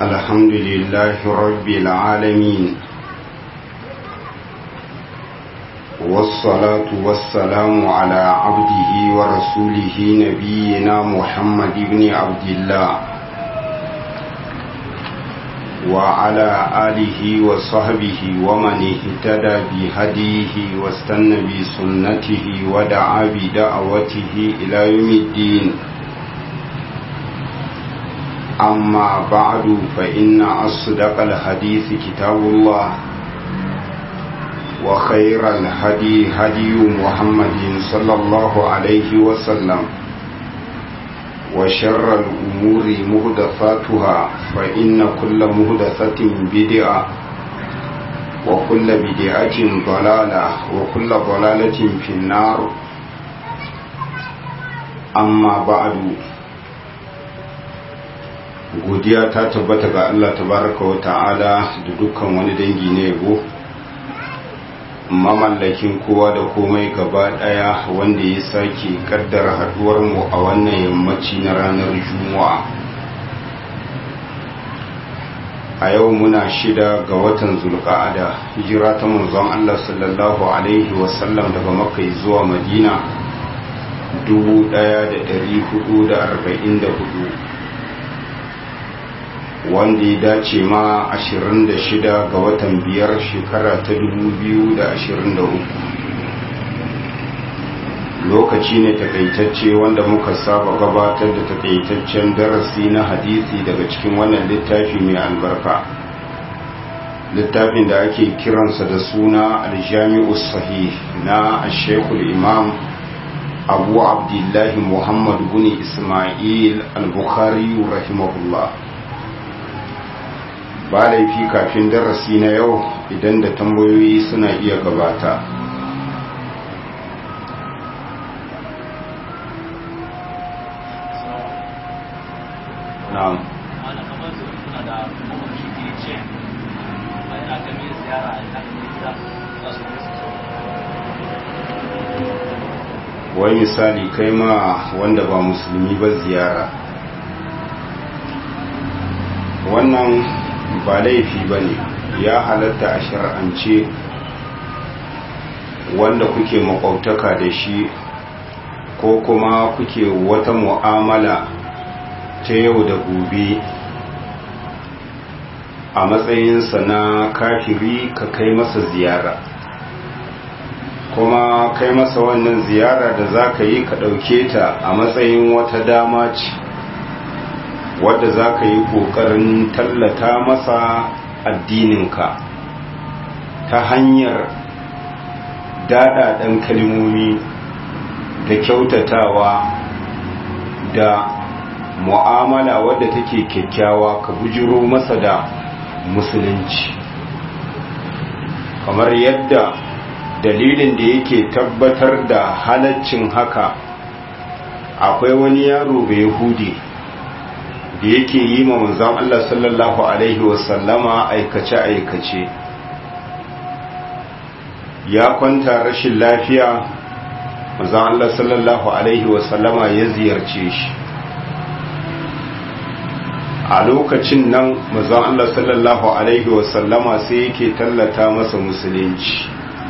الحمد لله رب العالمين والصلاة والسلام على عبده ورسوله نبينا محمد بن عبد الله وعلى آله وصحبه ومن اهتدى بهديه واستنى بسنته ودعا بدعوته إلى يوم الدين أما بعد فإن أصدق الحديث كتاب الله وخير الهدي هدي محمد صلى الله عليه وسلم وشر الأمور مهدفاتها فإن كل مهدفة بدعة وكل بدعة ضلالة وكل ضلالة في النار أما بعد godiya ta tabbata ga Allah tabaraka wa ta'ala da dukkan wani dangi na yabo mamallakin kowa da komai gaba daya wanda ya sake kaddara haduwar mu a wannan yammaci na ranar juma'a a yau muna shida ga watan zulqa'ada hijira ta manzon Allah sallallahu alaihi wasallam daga makka zuwa madina 1444 wanda ya dace ma 26 ga watan biyar shekara ta 2023 lokaci ne takaitacce wanda muka saba gabatar da takaitaccen darasi na hadisi daga cikin wannan littafi mai albarka littafin da ake kiransa da suna aljami'u sahih na ashekul imam abu abdullahi muhammad bin ismail al-bukhari rahimahullah ba laifi kafin darasi na yau idan da tambayoyi suna iya gabata na'am wai misali kai ma wanda ba musulmi ba ziyara wannan ba laifi ba ne ya halatta a shar'ance wanda kuke makwautaka da shi ko kuma kuke wata mu'amala ta yau da gobe a matsayinsa na kafiri ka kai masa ziyara kuma kai masa wannan ziyara da za ka yi ka ɗauke ta a matsayin wata dama ce wadda za ka yi ƙoƙarin tallata masa addininka ta hanyar daɗaɗen kalmomi da kyautatawa da mu'amala wadda take kyakkyawa ka bujiro masa da musulunci kamar yadda dalilin da yake tabbatar da halaccin haka akwai wani yaro bai yahudi da yake yi ma manzon Allah sallallahu Alaihi wasallama aikace-aikace ya kwanta rashin lafiya manzon Allah sallallahu Alaihi wasallama ya ziyarce shi a lokacin nan manzon Allah sallallahu Alaihi wasallama sai yake tallata masa musulunci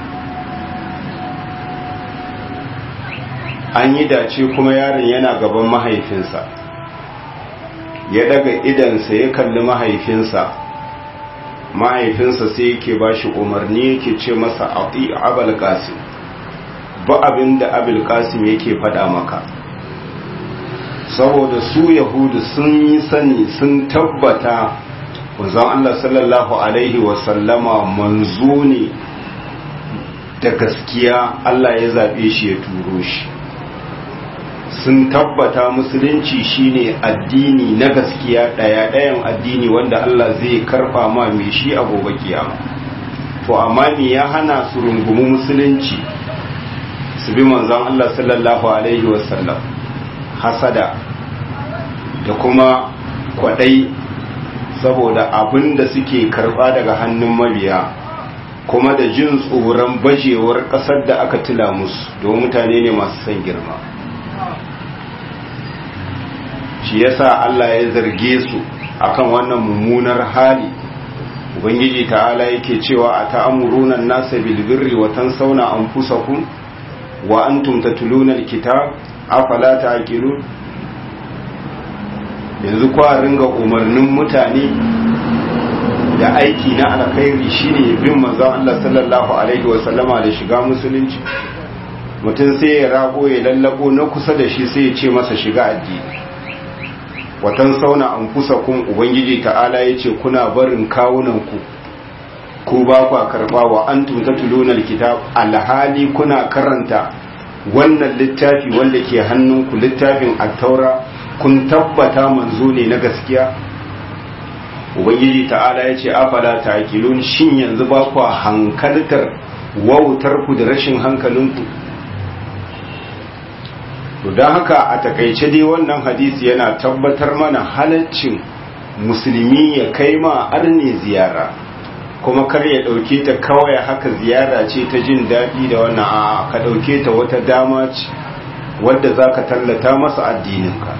an yi dace kuma yaron yana gaban mahaifinsa ya daga idansa ya kalli mahaifinsa mahaifinsa sai yake ba shi umarni yake ce masa ati abul qasim ba abin da abul qasim yake faɗa maka saboda su yahudu sun yi sani sun tabbata wanzan Allah sallallahu alaihi wasallama manzo ne da gaskiya Allah ya zaɓe shi ya turo shi sun tabbata musulunci shine addini na gaskiya daya dayan addini wanda Allah zai karfa ma mai shi a gobe kiyama to amma me ya hana su rungumi musulunci su bi manzon Allah sallallahu alaihi wasallam hasada da kuma kwadai saboda abin da suke karba daga hannun mabiya kuma da jin tsoron bajewar kasar da aka tila musu don mutane ne masu son girma shi yasa Allah ya zarge su akan wannan mummunar hali ubangiji ta'ala yake cewa a ta'amuruna nasa bil birri wa tansawna anfusakum wa antum tatluna alkitab afala ta'qilun yanzu kwa ringa umarnin mutane da aiki na alkhairi shine bin manzon Allah sallallahu alaihi wa sallama da shiga musulunci mutum sai ya rago ya lallabo na kusa da shi sai ya ce masa shiga addini watan sauna an kusa kun ubangiji ta'ala ya ce kuna barin kawunanku ku ba ku karba wa an tumta tulunar kitab alhali kuna karanta wannan littafi wanda ke hannunku littafin attaura kun tabbata manzo ne na gaskiya ubangiji ta'ala ya ce afala ta'qilun shin yanzu ba ku hankaltar wautar ku da rashin hankalinku to don haka a takaice dai wannan hadisi yana tabbatar mana halaccin musulmi ya kai ma arne ziyara kuma kar ya ɗauke ta kawai haka ziyara ce ta jin daɗi da wannan a ka ɗauke ta wata dama ce wadda za ka tallata masa addininka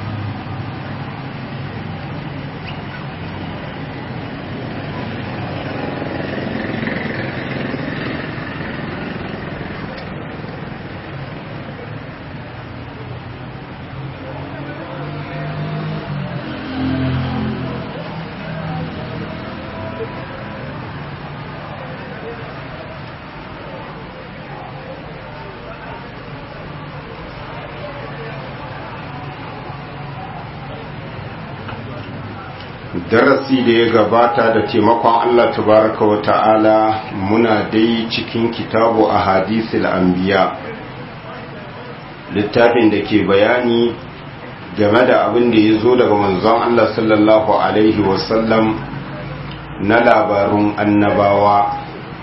darasi da ya gabata da taimakon Allah tabaraka wa ta'ala muna dai cikin kitabu a hadisul anbiya littafin da ke bayani game da abin da ya zo daga manzon Allah sallallahu alaihi wasallam na labarun annabawa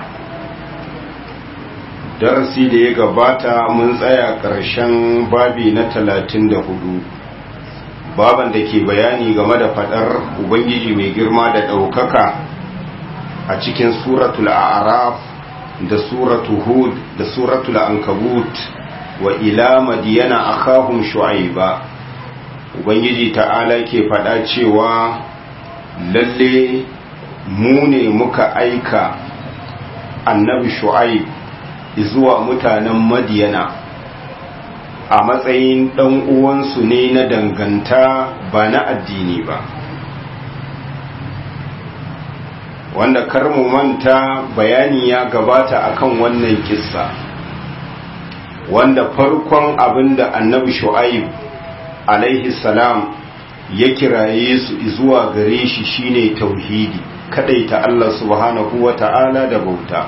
darasi da ya gabata mun tsaya ƙarshen babi na talatin da hudu baban da ke bayani game da fadar ubangiji mai girma da ɗaukaka a cikin suratul a'raf da suratul hud da suratul ankabut wa ila madiyana akhahum shu'aiba ubangiji ta'ala ke fada cewa lalle mu ne muka aika annabi shu'aib zuwa mutanen madiyana a matsayin ɗan uwansu ne na danganta ba na addini ba wanda kar mu manta bayani ya gabata akan wannan kissa wanda farkon abinda annabi shu'aib alaihi salam ya kiraye su zuwa gare shi shine tauhidi kadaita Allah subhanahu wata'ala da bauta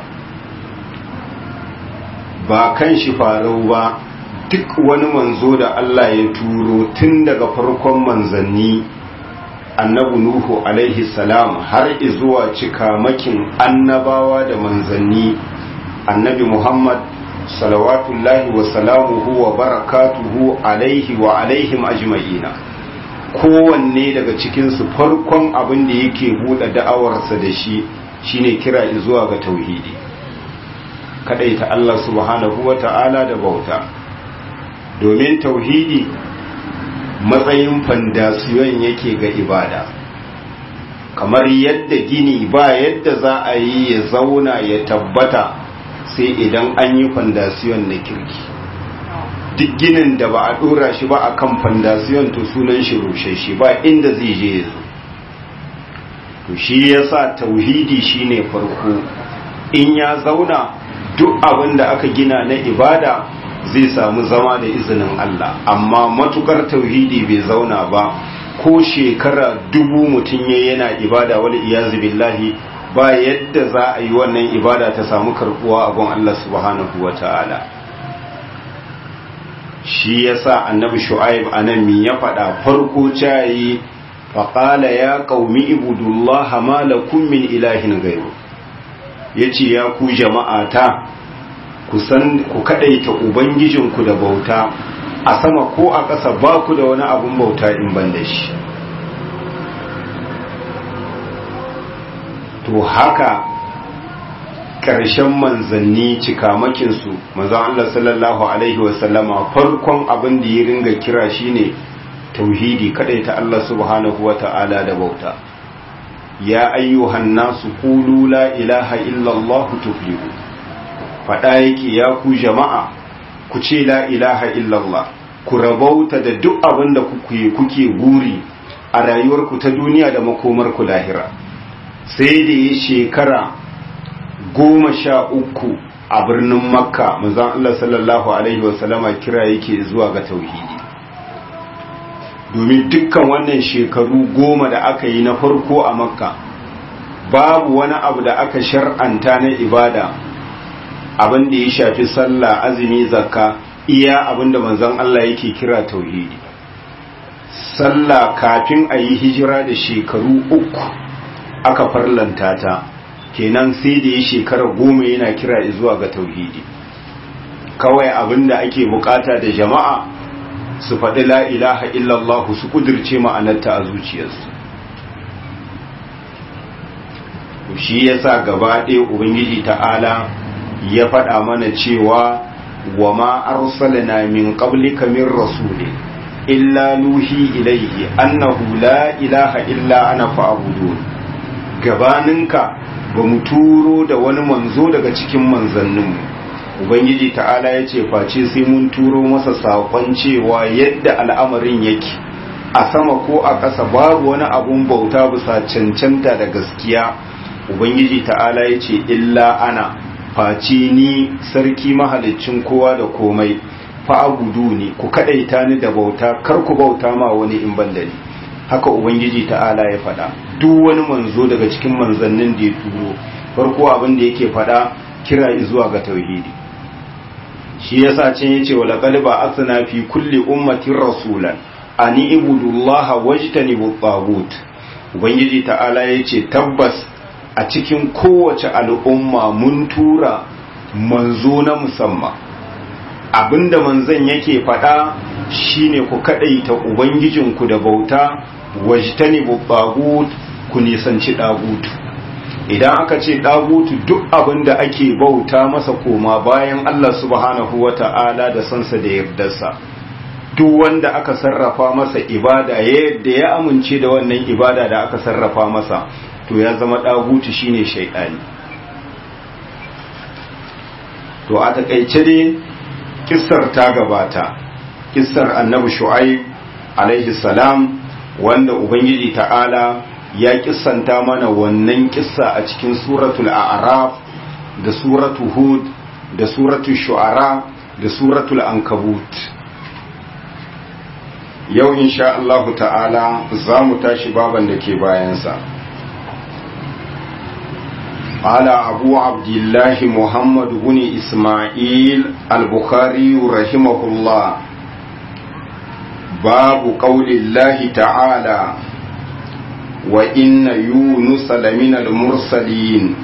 ba kan shi farau ba duk wani manzo da Allah ya turo tun daga farkon manzanni annabi Nuhu alaihi salam har zuwa cikamakin annabawa da manzanni annabi Muhammad salawatullahi wa salamuhu wa barakatuhu alaihi wa alaihim ajma'ina kowanne daga cikinsu farkon abin da yake buɗe da'awarsa da shi shine kira zuwa ga tauhidi kadaita Allah subhanahu wa ta'ala da bauta domin tauhidi matsayin fandasiyon yake ga ibada kamar yadda gini ba yadda za a yi ya zauna ya tabbata sai idan an yi fandasiyon na kirki duk ginin da ba a dora shi ba akan fandasiyon to sunan shi rushe shi ba inda zai je ya zo to shi yasa tauhidi shine farko in ya zauna duk abin da aka gina na ibada zai samu zama da izinin Allah amma matukar tauhidi bai zauna ba ko shekara dubu mutum ya yana ibada wal iyazu billahi ba yadda za a yi wannan ibada ta samu karbuwa a gon Allah subhanahu wa ta'ala shi yasa annabi shu'aib anan mi ya faɗa farko cayi faqala ya qaumi ibudullaha ma lakum min ilahin ghayru yace ya ku jama'ata ku san ku kadaita ubangijinku da bauta a sama ko a ƙasa ba ku da wani abun bauta in ban da shi to haka ƙarshen manzanni cikamakinsu manzan Allah sallallahu Alaihi wasallama farkon abin da ya ringa kira shine tauhidi ta Allah subhanahu wa ta'ala da bauta ya ayyuhan nasu qulu la ilaha illallah tuflihu fada yake ya ku jama'a ku ce la ilaha illallah ku rabauta da duk abin da kuke kuke guri a rayuwarku ta duniya da makomarku lahira sai da ya shekara goma sha uku a birnin makka manzon Allah sallallahu alaihi wasallama kira yake zuwa ga tauhidi domin dukkan wannan shekaru goma da aka yi na farko a makka babu wani abu da aka shar'anta na ibada abin da ya shafi sallah azumi zakka iya abin da manzon Allah yake kira tauhidi sallah kafin a yi hijira da shekaru uku aka farlanta ta kenan sai da ya shekara goma yana kira zuwa ga tauhidi kawai abin da ake bukata da jama'a su faɗi la ilaha illallah su kudirce ma'anarta a zuciyarsu shi yasa gaba ɗaya ubangiji ta'ala ya faɗa mana cewa wa ma arsalna min qablika min rasulin illa nuhi ilayhi annahu la ilaha illa ana fa'budun gabaninka ba mu turo da wani manzo daga cikin manzanninmu ubangiji ta'ala ya ce face sai mun turo masa saƙon cewa yadda al'amarin yake a sama ko a ƙasa babu wani abun bauta bisa cancanta da gaskiya ubangiji ta'ala ya ce illa ana face ni sarki mahalicin kowa da komai fa'abudu ne ku kaɗaita ni da bauta kar ku bauta ma wani in ban da ni haka ubangiji ta'ala ya faɗa duk wani manzo daga cikin manzannin da ya turo farko abin da yake faɗa kira zuwa ga tauhidi shi yasa can yace wala qalba asna fi kulli ummatin rasulan ani ibudullaha wajtanibu tagut ubangiji ta'ala yace tabbas a cikin kowace al'umma mun tura manzo na musamman abinda manzon yake faɗa shine ku kadaita ubangijinku da bauta wajtanibu tagut ku nisanci dagutu idan aka ce dagutu duk abin da ake bauta masa koma bayan Allah subhanahu wata'ala da sansa da yardarsa duk wanda aka sarrafa masa ibada yadda ya amince da wannan ibada da aka sarrafa masa to ya zama dagutu shine shaidani to a takaice dai kissar ta gabata kissar annabi shu'aib alaihi salam wanda ubangiji ta'ala ya kissanta mana wannan kissa a cikin suratul a'raf da suratul hud da suratul shu'ara da suratul ankabut yau insha Allah ta'ala za mu tashi baban da ke bayansa قال أبو عبد الله محمد بن إسماعيل البخاري رحمه الله باب قول الله تعالى وإن يونس لمن المرسلين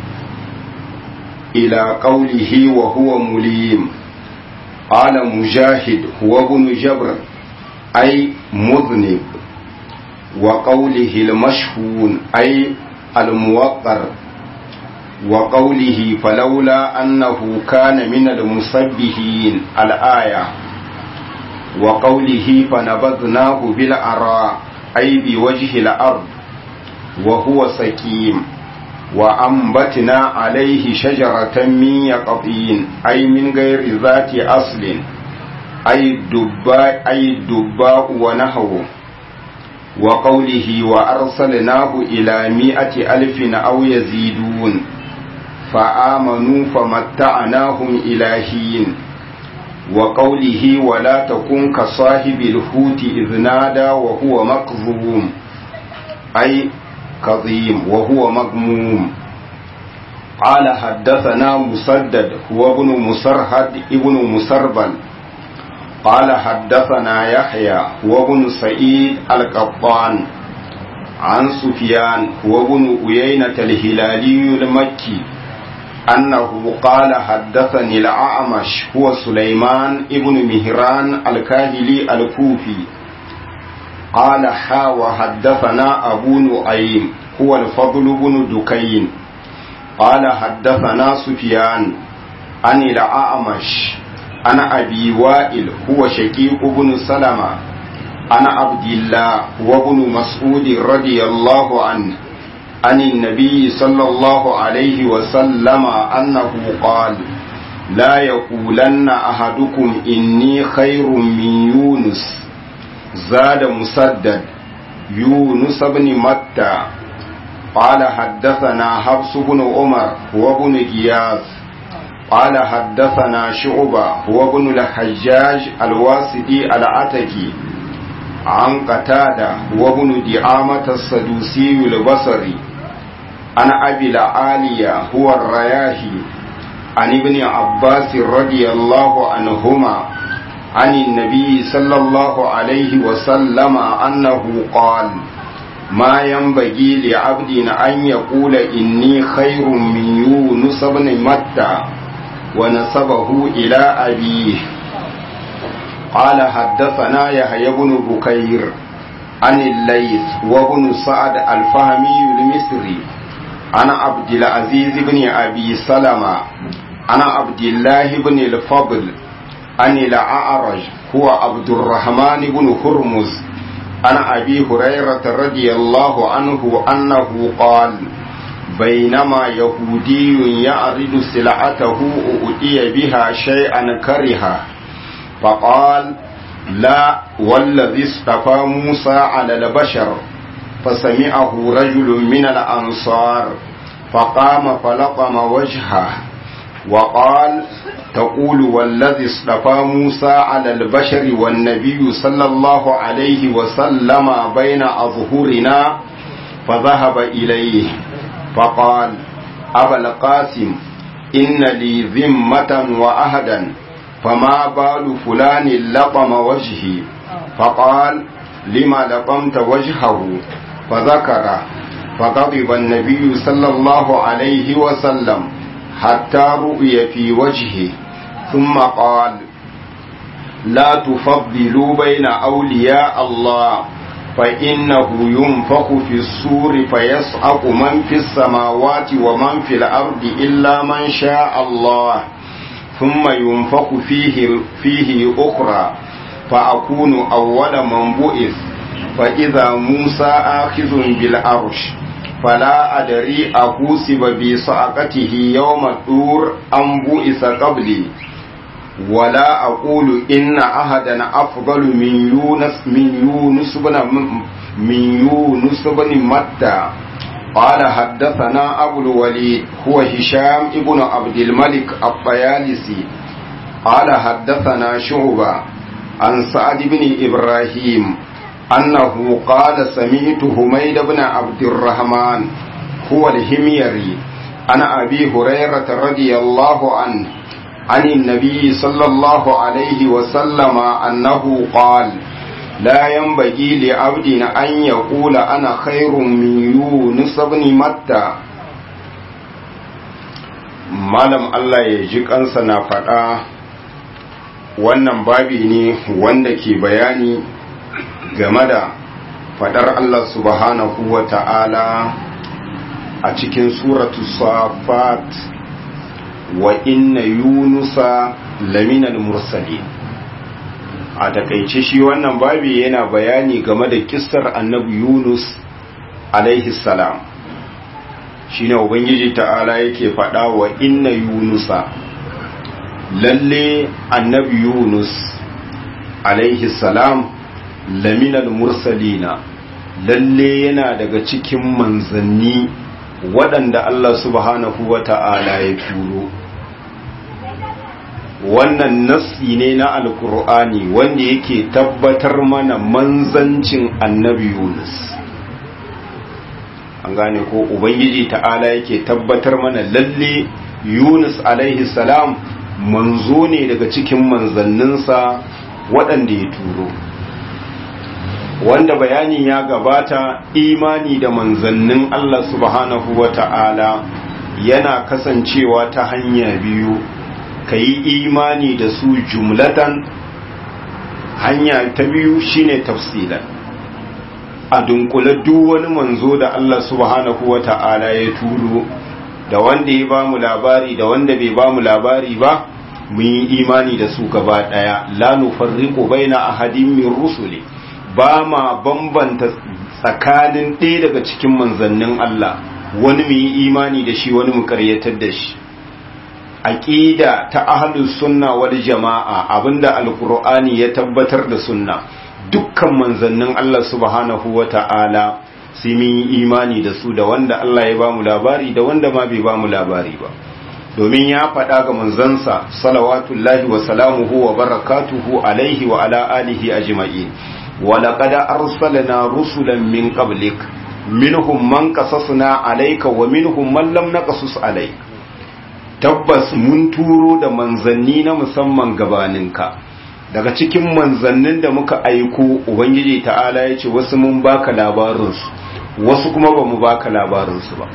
إلى قوله وهو مليم قال مجاهد هو ابن جبر أي مذنب وقوله المشهون أي الموقر وقوله فلولا أنه كان من المسبحين الآية وقوله فنبذناه بالعراء أي بوجه الأرض وهو سكيم وأنبتنا عليه شجرة من يقطين أي من غير ذات أصل أي الدباء أي الدباء ونحوه وقوله وأرسلناه إلى مئة ألف أو يزيدون فآمنوا فمتعناهم إلى حين وقوله ولا تكن كصاحب الحوت إذ نادى وهو مكظوم أي كظيم وهو مغموم قال حدثنا مسدد هو ابن مسرهد ابن مسربل قال حدثنا يحيى هو ابن سعيد القطان عن سفيان هو ابن أيينة الهلالي المكي أنه قال حدثني الأعمش هو سليمان ابن مهران الكاهلي الكوفي قال حا وحدثنا أبو نعيم هو الفضل بن دكين قال حدثنا سفيان عن الأعمش عن أبي وائل هو شقيق بن سلمة عن عبد الله وابن مسعود رضي الله عنه عن النبي صلى الله عليه وسلم أنه قال لا يقولن أحدكم إني خير من يونس زاد مسدد يونس بن متى قال حدثنا حفص بن عمر هو بن غياث قال حدثنا شعبة هو بن الحجاج الواسدي العتكي عن قتادة هو بن دعامة السدوسي البصري عن أبي العالية هو الرياهي عن ابن عباس رضي الله عنهما عن النبي صلى الله عليه وسلم أنه قال ما ينبغي لعبد أن يقول إني خير من يونس بن متى ونسبه إلى أبيه قال حدثنا يحيى بن بكير عن الليث وابن سعد الفهمي المصري عن عبد العزيز بن أبي سلمة عن عبد الله بن الفضل عن الأعرج هو عبد الرحمن بن هرمز عن أبي هريرة رضي الله عنه أنه قال بينما يهودي يعرض سلعته أؤتي بها شيئا كرها فقال لا والذي اصطفى موسى على البشر فسمعه رجل من الأنصار فقام فلطم وجهه وقال تقول والذي اصطفى موسى على البشر والنبي صلى الله عليه وسلم بين أظهرنا فذهب إليه فقال أبا القاسم إن لي ذمة وأهدا فما بال فلان لطم وجهي فقال لما لطمت وجهه فذكر فغضب النبي صلى الله عليه وسلم حتى رؤي في وجهه ثم قال لا تفضلوا بين أولياء الله فإنه ينفخ في السور فيصعق من في السماوات ومن في الأرض إلا من شاء الله ثم ينفخ فيه, فيه أخرى فأكون أول من بؤث فإذا موسى آخذ بالعرش فلا أدري أحوسب بصعقته يوم الطور أم بؤس قبلي ولا أقول إن أحدا أفضل من يونس من يونس بن من يونس بن متى قال حدثنا أبو الوليد هو هشام ابن عبد الملك الطيالسي قال حدثنا شعبة عن سعد بن إبراهيم أنه قال سمعت حميد بن عبد الرحمن هو الهميري عن أبي هريرة رضي الله عنه عن النبي صلى الله عليه وسلم أنه قال لا ينبغي لعبد أن يقول أنا خير من يونس بن متى malam Allah ya ji kansa na faɗa wannan babi ne wanda ke bayani game da faɗar Allah subhanahu wa ta'ala a cikin suratu safat wa inna yunusa laminal mursalin a takaice shi wannan babi yana bayani game da kissar annabi yunus alaihi salam shine ubangiji ta'ala yake faɗa wa inna yunusa lalle annabi yunus alaihi salam laminal mursalina lalle yana daga cikin manzanni waɗanda Allah subhanahu wa ta'ala ya turo wannan nassi ne na alkur'ani wanda yake tabbatar mana manzancin annabi yunus an gane ko ubangiji ta'ala yake tabbatar mana lalle yunus alaihi salam manzo ne daga cikin manzanninsa waɗanda ya turo wanda bayani ya gabata imani da manzannin Allah subhanahu wa ta'ala yana kasancewa ta hanya biyu ka yi imani da su jumlatan hanya ta biyu shine tafsilan a dunkule duk wani manzo da Allah subhanahu wa ta'ala ya turo da wanda ya ba mu labari da wanda bai ba mu labari ba mun yi imani da su gaba daya la nufarriqu baina ahadin min rusuli ba ma bambanta tsakanin ɗaya daga cikin manzannin Allah wani mu yi imani da shi wani mu karyatar da shi aqida ta ahlus sunna wal jama'a abinda alqur'ani ya tabbatar da sunna dukkan manzannin Allah subhanahu wata'ala sai mun yi imani da su da wanda Allah ya bamu labari da wanda ma bai bamu labari ba domin ya faɗa ga manzansa salawatullahi wa salamuhu wa barakatuhu alaihi wa ala alihi ajma'in wa laqad arsalna rusulan min qablik minhum man qasasna alayka wa minhum man lam naqasus alayk tabbas mun turo da manzanni na musamman gabaninka daga cikin manzannin da muka aiko ubangiji ta'ala ya ce wasu mun baka labarinsu wasu kuma ba mu baka labarinsu ba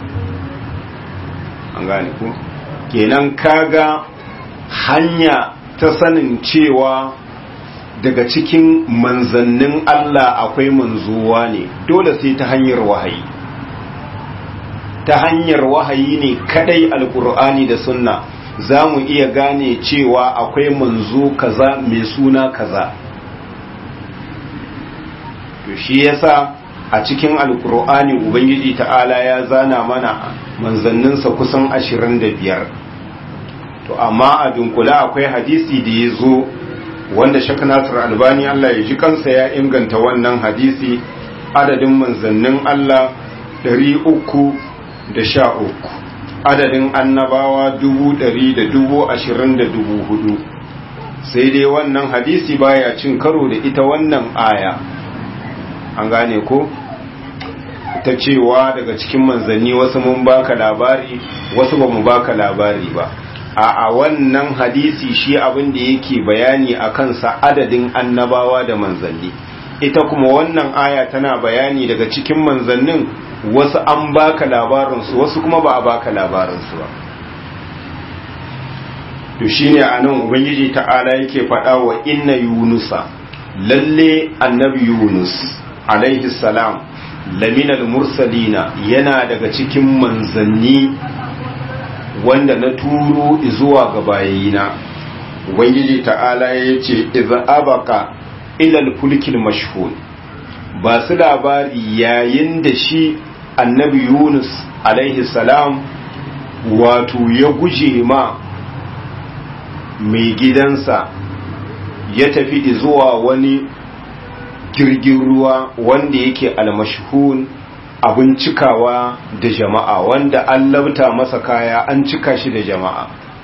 an gane ku kenan kaga hanya ta sanin cewa daga cikin manzannin Allah akwai manzuwa ne dole sai ta hanyar wahayi ta hanyar wahayi ne kadai alkur'ani da sunna za mu iya gane cewa akwai manzo kaza mai suna kaza to shi yasa a cikin alkur'ani ubangiji ta'ala ya zana mana manzanninsa kusan ashirin da biyar to amma a dunkula akwai hadisi da ya zo wanda shak nasir albani allah ya ji kansa ya inganta wannan hadisi adadin manzannin allah ɗari uku da sha uku adadin annabawa dubu ɗari da dubu ashirin da dubu hudu sai dai wannan hadisi baya cin karo da ita wannan aya an gane ko ta cewa daga cikin manzanni wasu mun baka labari wasu ba mu baka labari ba a a wannan hadisi shi abin da yake bayani a kansa adadin annabawa da manzanni ita kuma wannan aya tana bayani daga cikin manzannin wasu an baka labarinsu wasu kuma ba a baka labarinsu ba to shine anan ubangiji ta'ala yake faɗa wa inna yunusa lalle annabi yunus alaihi salam laminal mursalina yana daga cikin manzanni wanda na turo zuwa ga bayina ubangiji ta'ala ya ce iza abaka ilal fulkil mashhun ba su labari yayin da shi annabi yunus alaihi salam wato ya guje ma mai gidansa ya tafi zuwa wani jirgin ruwa wanda yake almashhun abin cikawa da jama'a wanda an labta masa kaya an cika shi da jama'a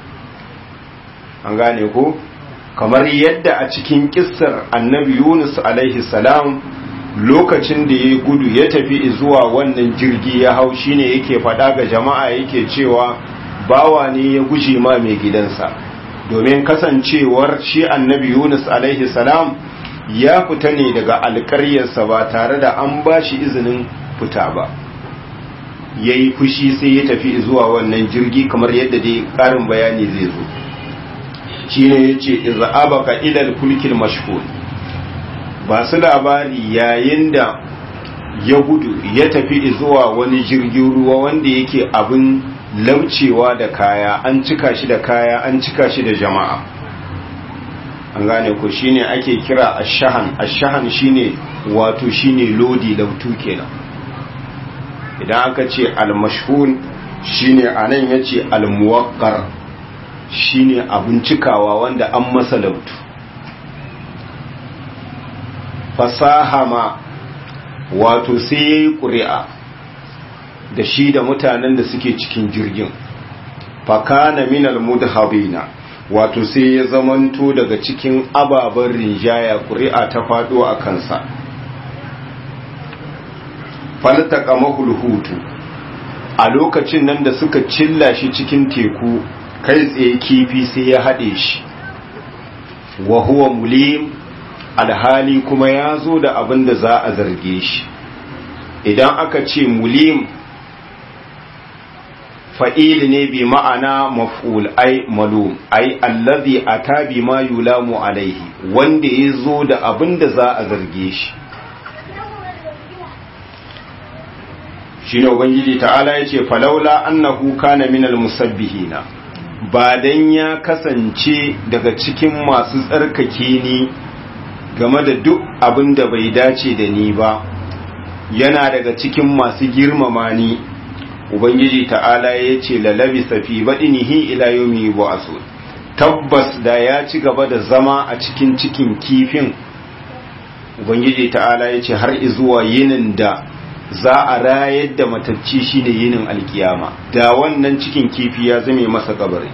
an gane ko kamar yadda a cikin kissar annabi yunus alaihi salam lokacin da ya gudu ya tafi zuwa wannan jirgi ya hau shine yake faɗa ga jama'a yake cewa bawa ne ya guje ma mai gidansa domin kasancewar shi annabi yunus alaihi salam ya fita ne daga alkaryarsa ba tare da an ba shi izinin fita ba ya yi fushi sai ya tafi zuwa wannan jirgi kamar yadda dai ƙarin bayani zai zo shi ne ya ce iza'abaka ilal kulkil mashhur ba su labari yayin da ya gudu ya tafi zuwa wani jirgin ruwa wanda yake abin laucewa da kaya an cika shi da kaya an cika shi da jama'a an gane ko shine ake kira ashahan ashahan shine wato shine lodi lautu kenan idan aka ce almashhun shine anan yace almuwaqqar shine abun cikawa wanda an masa lautu fasahama wato sai yayi ƙuri'a da shi da mutanen da suke cikin jirgin fakana minal mudhabina wato sai ya zamanto daga cikin ababen rinjaya ƙuri'a ta faɗo a kansa faltaka mahulhutu a lokacin nan da suka cilla shi cikin teku kai tsaye kifi sai ya haɗe shi wa huwa mulim alhali kuma ya zo da abin da za a zarge shi idan aka ce mulim fa'il ne bi ma'ana maf'ul ai malum ai allazi ata bi ma yulamu alaihi wanda ya zo da abin da za a zarge shi shi ne ubangiji ta'ala ya ce falaula annahu kana minal musabbihina ba dan ya kasance daga cikin masu tsarkake ni game da duk abin da bai dace da ni ba yana daga cikin masu girmama ni ubangiji ta'ala ya ce lalabi safi baɗinihi ila yomi ba'asu tabbas da ya ci gaba da zama a cikin cikin kifin ubangiji ta'ala ya ce har izuwa yinin da za a rayar da matacci shine yinin alkiyama da wannan cikin kifi ya zame masa kabari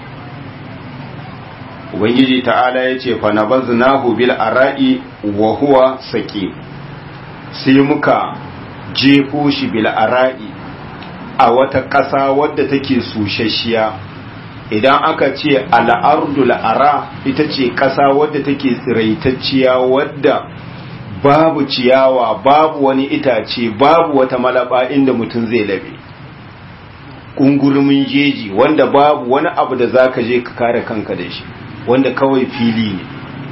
ubangiji ta'ala ya ce fa nabaznahu bil ara'i wa huwa saqi sai muka jefo shi bil ara'i a wata ƙasa wadda take sushashiya idan aka ce al'ardul ara ita ce ƙasa wadda take tsiraitacciya wadda babu ciyawa babu wani itace babu wata malaba inda mutum zai labe ƙungurmin jeji wanda babu wani abu da za ka je ka kare kanka da shi wanda kawai fili ne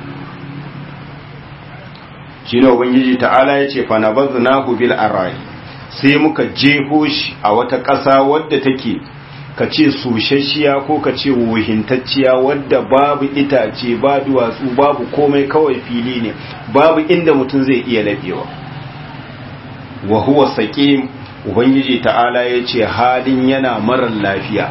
shi ne ubangiji ta'ala ya ce fanabazu na bil arai sai muka jeho shi a wata ƙasa wadda take ka ce sushashiya ko ka ce wuhintacciya wadda babu itace ba duwatsu babu komai kawai fili ne babu inda mutum zai iya labewa wa huwa saqim ubangiji ta'ala ya ce halin yana marar lafiya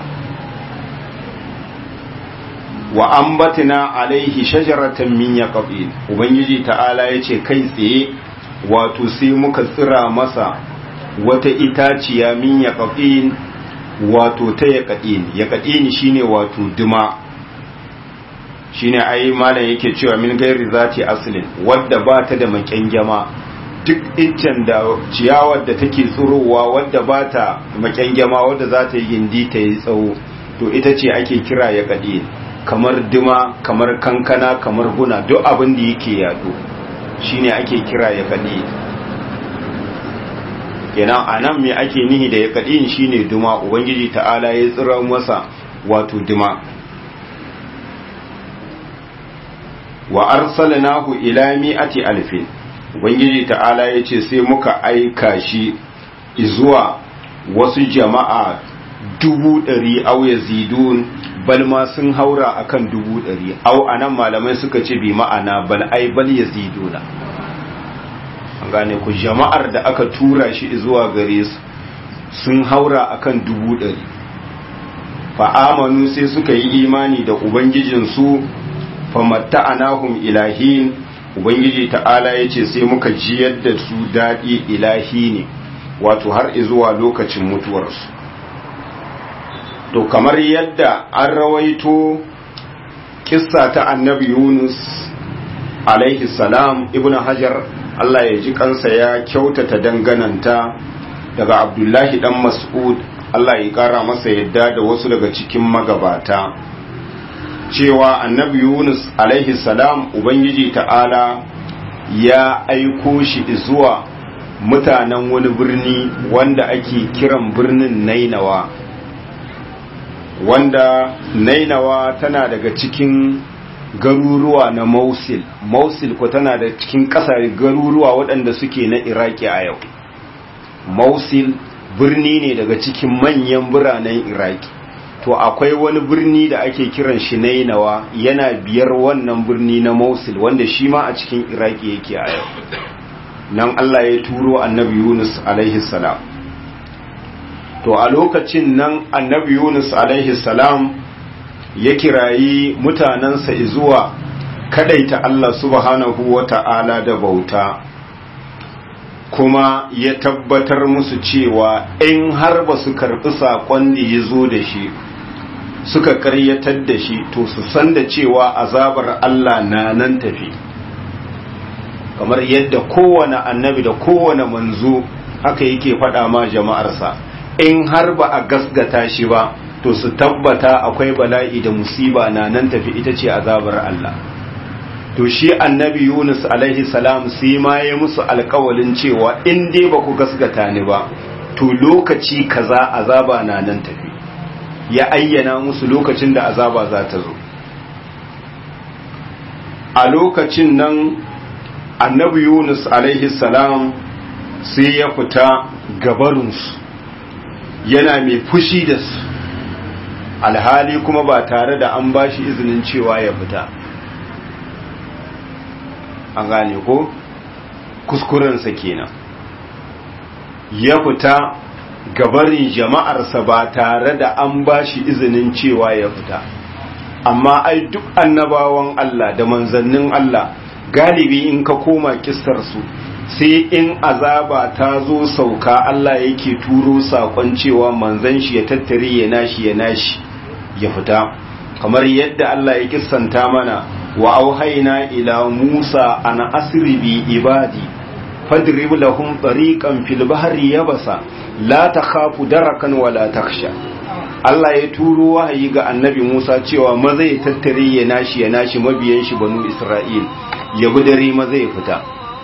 wa ambatina alaihi shajaratan min yaqin ubangiji ta'ala ya ce kai tsaye wato sai muka tsira masa wata itaciya min yaqin wato ta yaƙaɗini yaƙaɗini shine wato duma shine ai malam yake cewa min gairi zati aslin wadda ba ta da maƙyangyama duk iccen da ciyawar da take tsurowa wadda ba ta maƙyangyama wadda za ta yi gindi ta yi tsawo to ita ce ake kira yaƙaɗini kamar duma kamar kankana kamar guna duk abin da yake yado shine ake kira yaƙaɗini kenan a nan me ake nihi da ya kaɗin shi ne duma ubangiji ta'ala ya tsira masa wato duma wa arsalnahu ila mi'ati alfin ubangiji ta'ala ya ce sai muka aika shi zuwa wasu jama'a dubu ɗari au ya zidun bal ma sun haura akan dubu ɗari au anan malamai suka ce bi ma'ana bal ai bal ya ziduna gane ku jama'ar da aka tura shi zuwa gare su sun haura akan dubu ɗari fa'amanu sai suka yi imani da ubangijinsu famatta anahum ilahin ubangiji ta'ala ya ce sai muka jiyar da su daɗi ilahi ne wato har zuwa lokacin mutuwarsu to kamar yadda an rawaito kissa ta annabi yunus alaihi salam ibn hajar Allah ya ji kansa ya kyautata dangananta daga Abdullahi dan Mas'ud Allah ya kara masa yadda da wasu daga cikin magabata cewa annabi Yunus alaihi salam Ubangiji ta'ala ya aiko shi zuwa mutanen wani birni wanda ake kiran birnin Nainawa wanda Nainawa tana daga cikin garuruwa na Mosul Mosul ko tana da cikin ƙasar garuruwa waɗanda suke na Iraki a yau Mosul birni ne daga cikin manyan biranen Iraki to akwai wani birni da ake kiran shi Nainawa yana biyar wannan birni na Mosul wanda shi ma a cikin Iraki yake a yau nan Allah ya turo annabi Yunus alaihi salam to a lokacin nan annabi Yunus alaihi salam ya kirayi mutanensa zuwa kadaita Allah subhanahu wa ta'ala da bauta kuma ya tabbatar musu cewa in har ba su karɓi saƙon da ya zo da shi suka karyatar da shi to su san da cewa azabar Allah na nan tafi kamar yadda kowane annabi da kowane manzo haka yake faɗa ma jama'arsa in har ba a gasgata shi ba to su tabbata akwai bala'i da musiba na nan tafi ita ce azabar Allah to shi annabi Yunus alaihi salam sai ma ya musu alkawalin cewa in dai ba ku gasgata ni ba to lokaci kaza azaba na nan tafi ya ayyana musu lokacin da azaba za ta zo a lokacin nan annabi Yunus alaihi salam sai ya fita gabarinsu yana mai fushi da su alhali kuma ba tare da an bashi izinin cewa ya fita an gane ko kuskurensa kenan ya fita gabarin jama'arsa ba tare da an ba shi izinin cewa ya fita amma ai duk annabawan Allah da manzannin Allah galibi in ka koma kissarsu sai in azaba ta zo sauka Allah yake turo sakon cewa manzan shi ya tattare ya nashi ya nashi ya fita kamar yadda Allah ya kissanta mana wa auhaina ila Musa an asri bi ibadi fadrib lahum tariqan fil bahri yabasa la takhafu darakan wa la takhsha Allah ya turo wahayi ga annabi Musa cewa maza ya tattare ya nashi ya nashi mabiyan shi banu Isra'il ya bi dare maza ya fita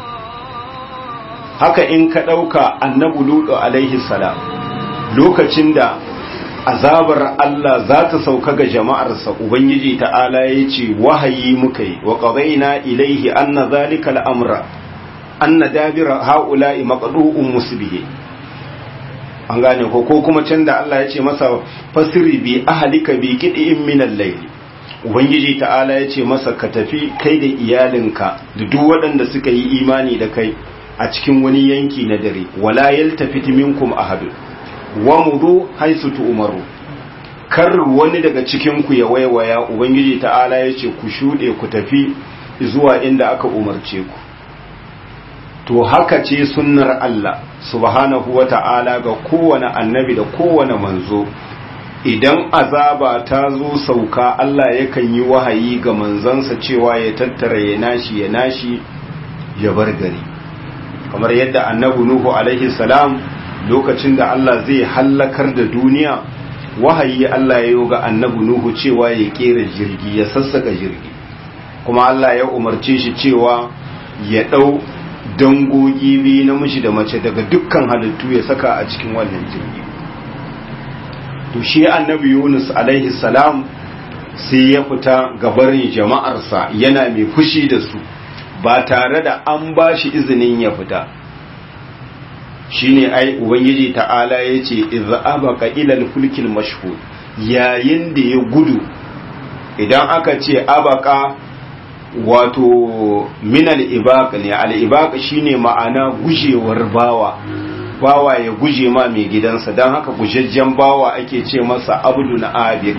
haka in ka ɗauka annabi Lutu alaihi salam lokacin da azabar Allah za ta sauka ga jama'arsa Ubangiji ta'ala ya ce wahayi muka yi wa ƙazaina ilaihi anna zalika al'amra anna dabira ha'ula'i maqdu'un musbihi an gane ko ko kuma can da Allah ya ce masa fasiri bi ahlika bi qid'in min al-layl ubangiji ta'ala ya ce masa ka tafi kai da iyalinka da duk waɗanda suka yi imani da kai a cikin wani yanki na dare wala yaltafit minkum ahad wa mudu haisu tu'maru kar wani daga cikin ku ya waiwaya ubangiji ta'ala ya ce ku shude ku tafi zuwa inda aka umarce ku to haka ce sunnar Allah subhanahu wa ta'ala ga kowane annabi da kowane manzo idan azaba ta zo sauka Allah yakan yi wahayi ga manzansa cewa ya tattara ya nashi ya nashi ya bar gari kamar yadda annabi Nuhu alaihi salam lokacin da Allah zai hallakar da duniya wahayi Allah ya yi ga annabi Nuhu cewa ya kera jirgi ya sassaka jirgi kuma Allah ya umarce shi cewa ya ɗau dangogi biyu namiji da mace daga dukkan halittu ya saka a cikin wannan jirgi to shi annabi Yunus alaihi salam sai ya fita gabarin jama'arsa yana mai fushi da su ba tare da an ba shi izinin ya fita shine ai ubangiji ta'ala ya ce idza abaka ila al-fulkil mashhur yayin da ya gudu idan aka ce abaka wato min al-ibaq ne al-ibaq shine ma'ana gujewar bawa bawa ya guje ma mai gidansa don haka gujejjen bawa ake ce masa abdu na abik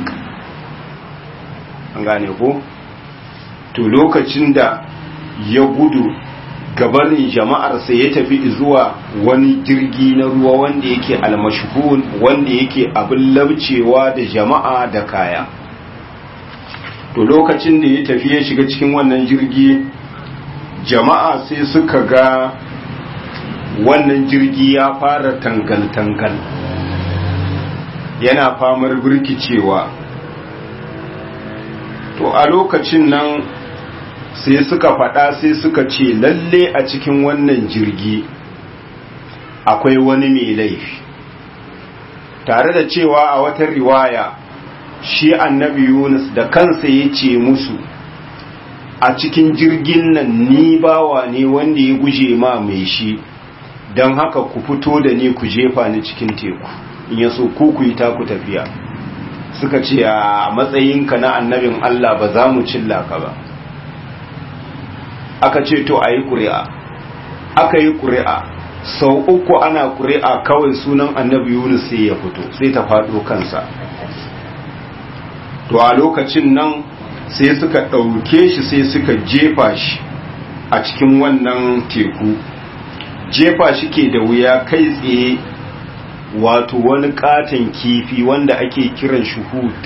an gane ko to lokacin da ya gudu gabanin jama'arsa ya tafi zuwa wani jirgi na ruwa wanda yake almashhun wanda yake abin labcewa da jama'a da kaya to lokacin da ya tafi ya shiga cikin wannan jirgi jama'a sai suka ga wannan jirgi ya fara tangal-tangal yana famar birkicewa to a lokacin nan sai suka faɗa sai suka ce lalle a cikin wannan jirgi akwai wani mai laifi tare da cewa a wata riwaya shi annabi yunus da kansa ya ce musu a cikin jirgin nan ni bawa ne wanda ya guje ma mai shi don haka ku fito da ni ku jefa ni cikin teku in ya so ku ku yi taku tafiya suka ce a matsayinka na annabin Allah ba za mu cilla ka ba aka ce to a yi ƙuri'a aka yi ƙuri'a sau uku ana ƙuri'a kawai sunan annabi yunus sai ya fito sai ta faɗo kansa to a lokacin nan sai suka ɗauke shi sai suka jefa shi a cikin wannan teku jefa shi ke da wuya kai tsaye wato wani katon kifi wanda ake kiran shi hut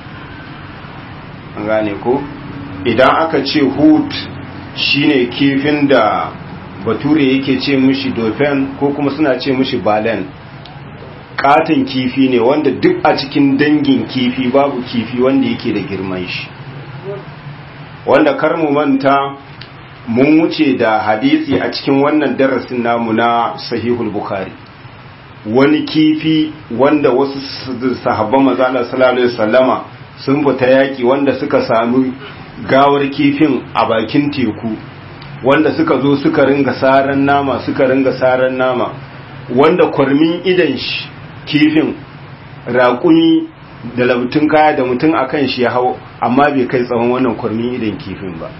an gane ko idan aka ce hut shine kifin da bature yake ce mishi dauphin ko kuma suna ce mishi balen katon kifi ne wanda duk a cikin dangin kifi babu kifi wanda yake da girman shi wanda kar mu manta mun wuce da hadisi a cikin wannan darasin namu na sahihul bukhari wani kifi wanda wasu sahabban mazala sallallahu alaihi wasallama sun fita yaki wanda suka sami gawar kifin a bakin teku wanda suka zo suka ringa saran nama suka ringa saran nama wanda kwarmin idan shi kifin raƙumi da labtun kaya da mutum akan shi ya hau amma bai kai tsawon wannan kwarmin idan kifin ba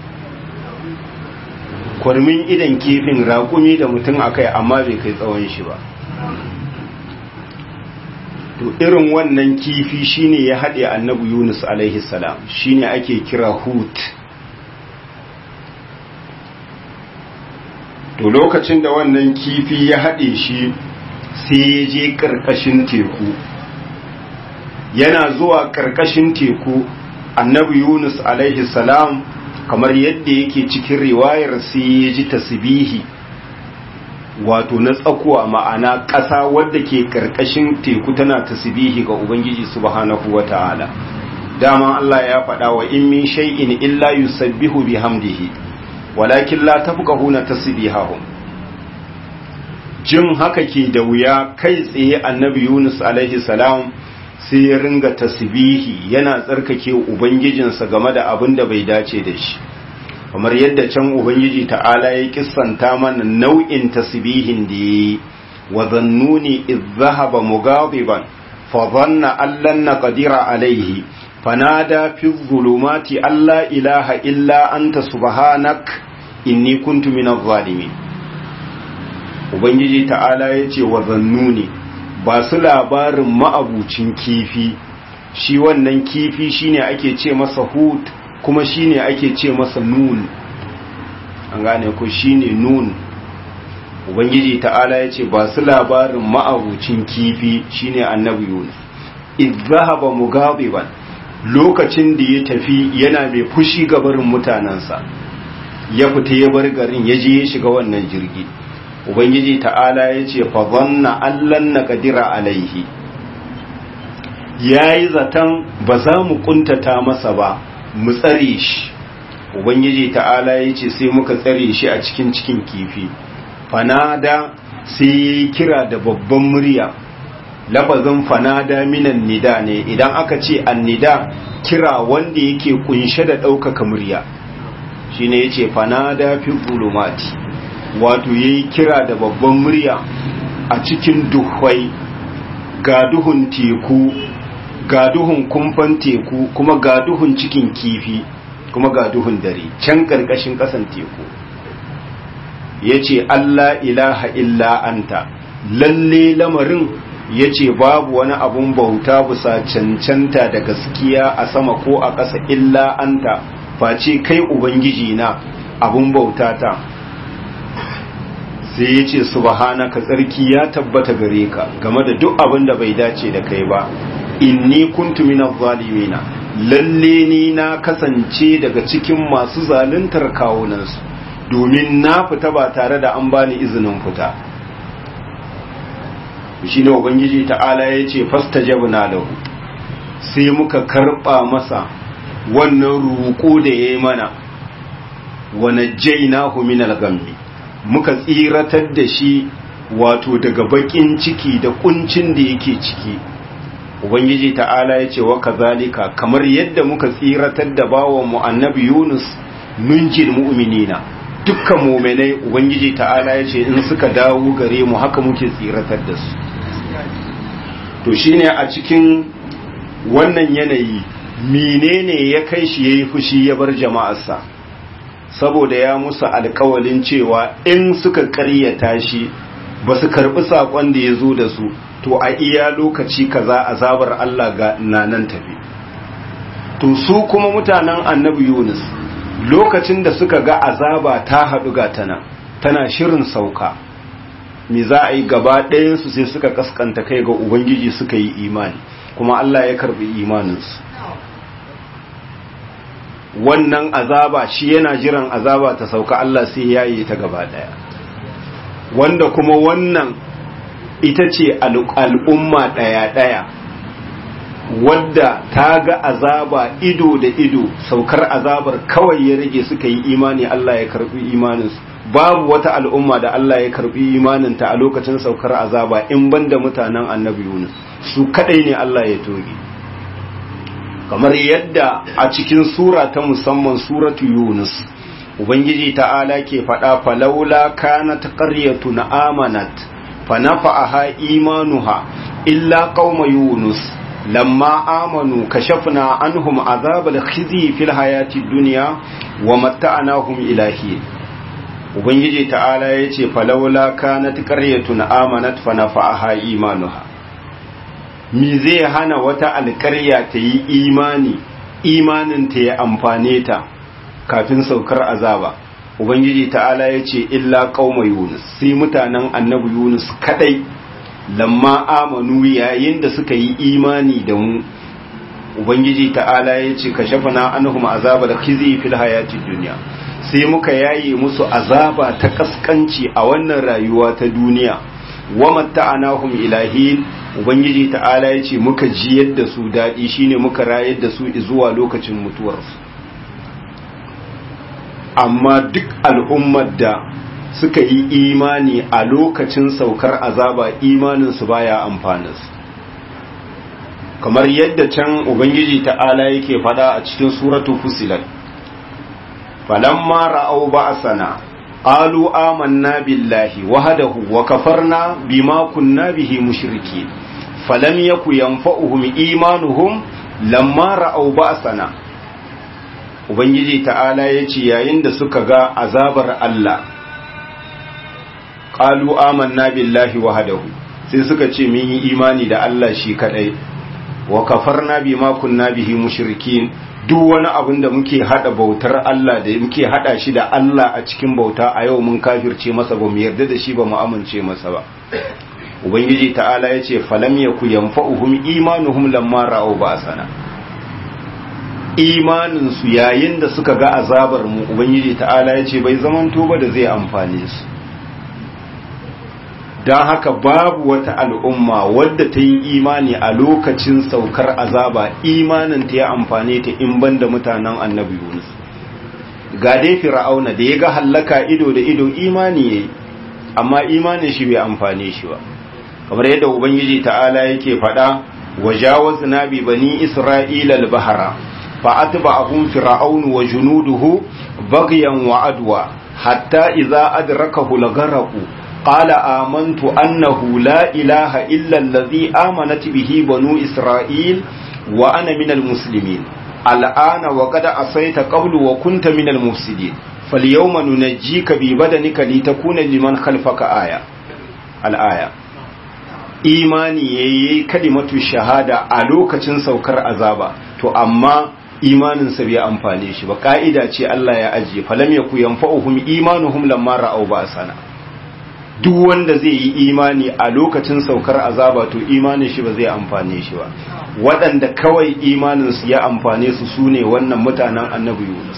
kwarmin idan kifin raƙumi da mutum akai amma bai kai tsawon shi ba to irin wannan kifi shine ya haɗe annabi yunus alaihi salam shine ake kira hut to lokacin da wannan kifi ya haɗe shi sai ya je ƙarƙashin teku yana zuwa ƙarƙashin teku annabi yunus alaihi salam kamar yadda yake cikin riwayar sai ya ji tasbihi wato na tsakuwa ma'ana ƙasa wadda ke ƙarƙashin teku tana tasbihi ga ubangiji subhanahu wata'ala dama Allah ya faɗa wa in min shay'in illa yusabbihu bihamdihi walakin la tafqahuna tasbihahum jin haka ke da wuya kai tsaye annabi Yunus alaihi salam sai ya ringa tasbihi yana tsarkake ubangijinsa game da abin da bai dace da shi kamar yadda can ubangiji ta'ala ya kissanta mana nau'in tasbihin da yi wa zannuni idh dhahaba mughadiban fa dhanna an lan naqdira alayhi fanada fi dhulumati alla ilaha illa anta subhanak inni kuntu minadh zalimin ubangiji ta'ala ya ce wa zannuni ba su labarin ma'abucin kifi shi wannan kifi shine ake ce masa hut kuma shine ake ce masa nun an gane ko shine nun ubangiji ta'ala ya ce ba su labarin ma'abucin kifi shine annabi yunus izahaba mugabiban lokacin da ya tafi yana mai fushi ga barin mutanensa ya fita ya bar garin ya je ya shiga wannan jirgi ubangiji ta'ala ya ce fa zanna allan na kadira alaihi ya yi zaton ba za mu kuntata masa ba mu tsare shi ubangiji ta'ala ya ce sai muka tsare shi a cikin cikin kifi fanada sai ya yi kira da babban murya lafazin fanada minan nida ne idan aka ce annida kira wanda yake kunshe da ɗaukaka murya shine ya ce fanada fi zulumati wato ya yi kira da babban murya a cikin duhwai ga duhun teku ga duhun kumfan teku kuma ga duhun cikin kifi kuma ga duhun dare can ƙarƙashin ƙasan teku ya ce Allah ilaha illa anta lalle lamarin ya ce babu wani abun bauta bisa cancanta da gaskiya a sama ko a ƙasa illa anta face kai ubangiji na abun bauta ta sai ya ce subhanaka tsarki ya tabbata gare ka game da duk abin da bai dace da kai ba inni kuntu minaz zalimina lalle ni na kasance daga cikin masu zaluntar kawunansu domin na fita ba tare da an bani izinin fita shi ne ubangiji ta'ala ya ce fastajabna lahu sai muka karba masa wannan roƙo da ya yi mana wa najjaynahu minal ghammi muka tsiratar da shi wato daga bakin ciki da kuncin da yake ciki ubangiji ta'ala ya ce wa kazalika kamar yadda muka tsiratar da bawan mu annabi yunus nunjil mu'minina dukkan mu'minai ubangiji ta'ala ya ce in suka dawo gare mu haka muke tsiratar da su to shine a cikin wannan yanayi menene ya kai shi yayi fushi ya bar jama'arsa saboda ya musu alkawalin cewa in suka karyata shi ba su karbi sakon da ya zo da su to a iya lokaci kaza azabar Allah ga nanan tafi to su kuma mutanen annabi Yunus lokacin da suka ga azaba ta haɗu ga tana tana shirin sauka me za a yi gaba ɗayansu sai suka kaskanta kai ga ubangiji suka yi imani kuma Allah ya karbi imaninsu wannan azaba shi yana jiran azaba ta sauka Allah sai ya yi ta gaba daya wanda kuma wannan ita ce al'umma daya-daya wadda ta ga azaba ido da ido saukar azabar kawai ya rage suka yi imani Allah ya karbi imaninsu babu wata al'umma da Allah ya karbi imaninta a lokacin saukar azaba in banda mutanen annabi Yunus su kadai ne Allah ya toge kamar yadda a cikin sura ta musamman suratu yunus ubangiji ta'ala ke faɗa falaula kanat qaryatun amanat fanafa'aha imanuha illa qauma yunus lamma amanu kashafna anhum azabal khizi fil hayati dunya wa matta'nahum ilahi ubangiji ta'ala yace falaula kanat qaryatun amanat fanafa'aha imanuha mi zai hana wata alƙarya ta yi imani imanin ta ya amfane ta kafin saukar azaba ubangiji ta'ala ya ce illa qauma yunus sai mutanen annabi yunus kadai lamma amanu yayin da suka yi imani da mu ubangiji ta'ala ya ce ka shafana anhum azaba da khizi fil hayati dunya sai muka yaye musu azaba ta kaskanci a wannan rayuwa ta duniya wa matta'anahum ilahin ubangiji ta'ala ya ce muka jiyar da su dadi shine muka rayar da su zuwa lokacin mutuwarsu amma duk al'ummar da suka yi imani a lokacin saukar azaba imaninsu baya amfaninsu kamar yadda can ubangiji ta'ala yake fada a cikin suratu fusilat falamma ra'au ba'sana qalu amanna billahi wahdahu wa kafarna bima kunna bihi mushriki falam yaku yanfa'uhum imanuhum lamma ra'au ba'sana ubangiji ta'ala yace yayin da suka ga azabar Allah qalu amanna billahi wahdahu sai suka ce mun yi imani da Allah shi kadai wa kafarna bima kunna bihi mushrikin duk wani abin da muke hada bautar Allah da muke hada shi da Allah a cikin bauta a yau mun kafirce masa ba mu yarda da shi ba mu amince masa ba ubangiji ta'ala yace falam yaku yanfa'uhum imanuhum lamma ra'u ba'sana imanin su yayin da suka ga azabar mu ubangiji ta'ala yace bai zamanto ba da zai amfane su don haka babu wata al'umma wadda ta yi imani a lokacin saukar azaba imanin ta ya amfane ta in banda mutanen annabi Yunus ga dai fir'auna da ya ga hallaka ido da ido imani yayi amma imanin shi bai amfane shi ba kamar yadda ubangiji ta'ala yake faɗa wajawazna bi bani isra'ila al-bahra fa atba'ahum fir'aun wa junuduhu baghyan wa adwa hatta idza adrakahu al-gharaqu قال آمنت أنه لا إله إلا الذي آمنت به بنو إسرائيل وأنا من المسلمين الآن وقد أصيت قبل وكنت من المفسدين فاليوم ننجيك ببدنك لتكون لمن خلفك آية الآية imani yayi kalimatu shahada a lokacin saukar azaba to amma imaninsa bai amfane shi ba ka'ida ce Allah ya ajiye falam yaku yanfa'uhum imanuhum lamma ra'aw ba'sana duk wanda zai yi imani a lokacin saukar azaba to imanin shi ba zai amfane shi ba waɗanda kawai imaninsu ya amfane su su ne wannan mutanen annabi yunus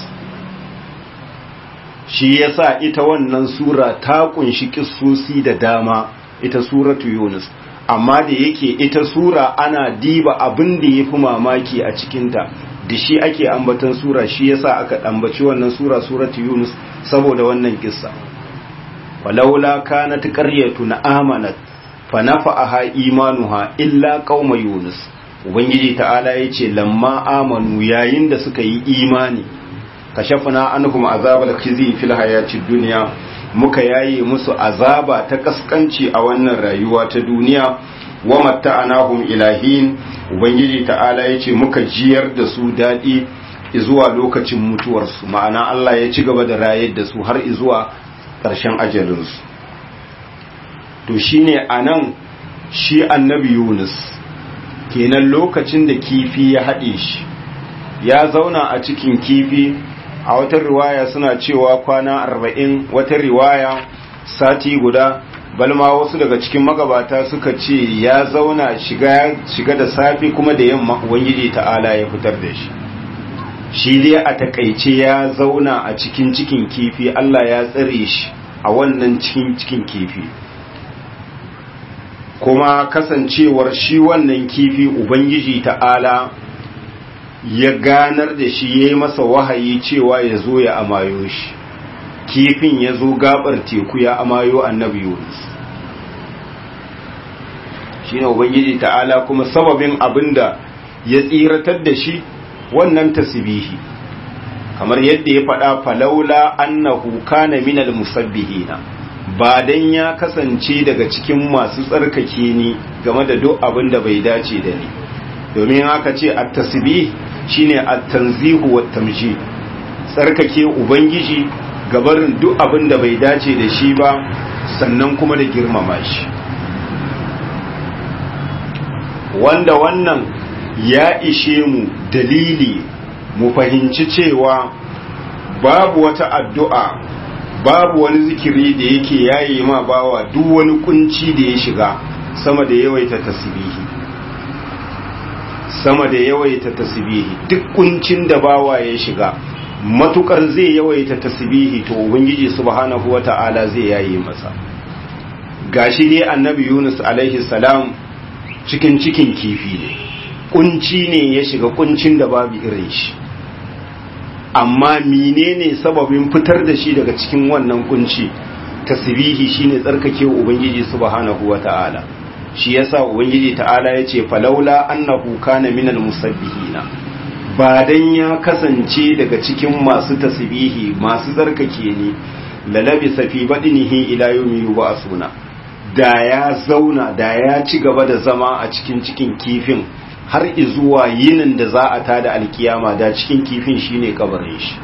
shi yasa ita wannan sura ta kunshi kissosi da dama ita suratu yunus amma da yake ita sura ana diba abin da ya fi mamaki a cikinta da shi ake ambaton sura shi yasa aka ambaci wannan sura suratu yunus saboda wannan kissa ولولا كانت قرية آمنت فنفعها إيمانها إلا قوم يونس ubangiji ta'ala ya ce lamma amanu yayin da suka yi imani kashafna anhum azabal khizi fil hayatid dunya muka yaye musu azaba ta kaskanci a wannan rayuwa ta duniya wa matta'anahum ilahin ubangiji ta'ala ya ce muka jiyar da su dadi zuwa lokacin mutuwarsu ma'ana Allah ya ci gaba da rayar da su har zuwa ƙarshen ajalinsu to shine a nan shi annabi yunus kenan lokacin da kifi ya haɗe shi ya zauna a cikin kifi a wata riwaya suna cewa kwana arba'in wata riwaya sati guda balma wasu daga cikin magabata suka ce ya zauna shiga da safi kuma da yamma ubangiji ta'ala ya fitar da shi shi dai a takaice ya zauna a cikin cikin kifi Allah ya tsare shi a wannan cikin cikin kifi kuma kasancewar shi wannan kifi ubangiji ta'ala ya ganar da shi ya yi masa wahayi cewa ya zo ya amayo shi kifin ya zo gabar teku ya amayo annabi yunus shi ne ubangiji ta'ala kuma sababin abinda ya tsiratar da shi wannan tasbihi kamar yadda ya faɗa falaula annahu kana minal musabbihina ba dan ya kasance daga cikin masu tsarkake ni game da duk abin da bai dace da ni domin haka ce at-tasbih shine at-tanzihu wat tamjid tsarkake ubangiji gabarin duk abin da bai dace da shi ba sannan kuma da girmama shi wanda wannan ya ishe mu dalili mu fahimci cewa babu wata addu'a babu wani zikiri da yake yayi ma bawa duk wani kunci da ya shiga sama da yawaita tasbihi sama da yawaita tasbihi duk kuncin da bawa ya shiga matukar zai yawaita tasbihi to ubangiji subhanahu wata'ala zai yayi masa gashi dai annabi Yunus alaihi salam cikin cikin kifi ne kunci ne ya shiga kuncin da babu irin shi amma menene sababin fitar da shi daga cikin wannan kunci tasbihi shine tsarkake ubangiji subhanahu wata'ala shi yasa ubangiji ta'ala yace falaula annahu kana minal musabbihina ba dan ya kasance daga cikin masu tasbihi masu tsarkake ne lalabi safi badinihi ila yawmi yub'asuna da ya zauna da ya ci gaba da zama a cikin cikin kifin har izuwa yinin da za a tada alkiyama da cikin kifin shine kabarin shi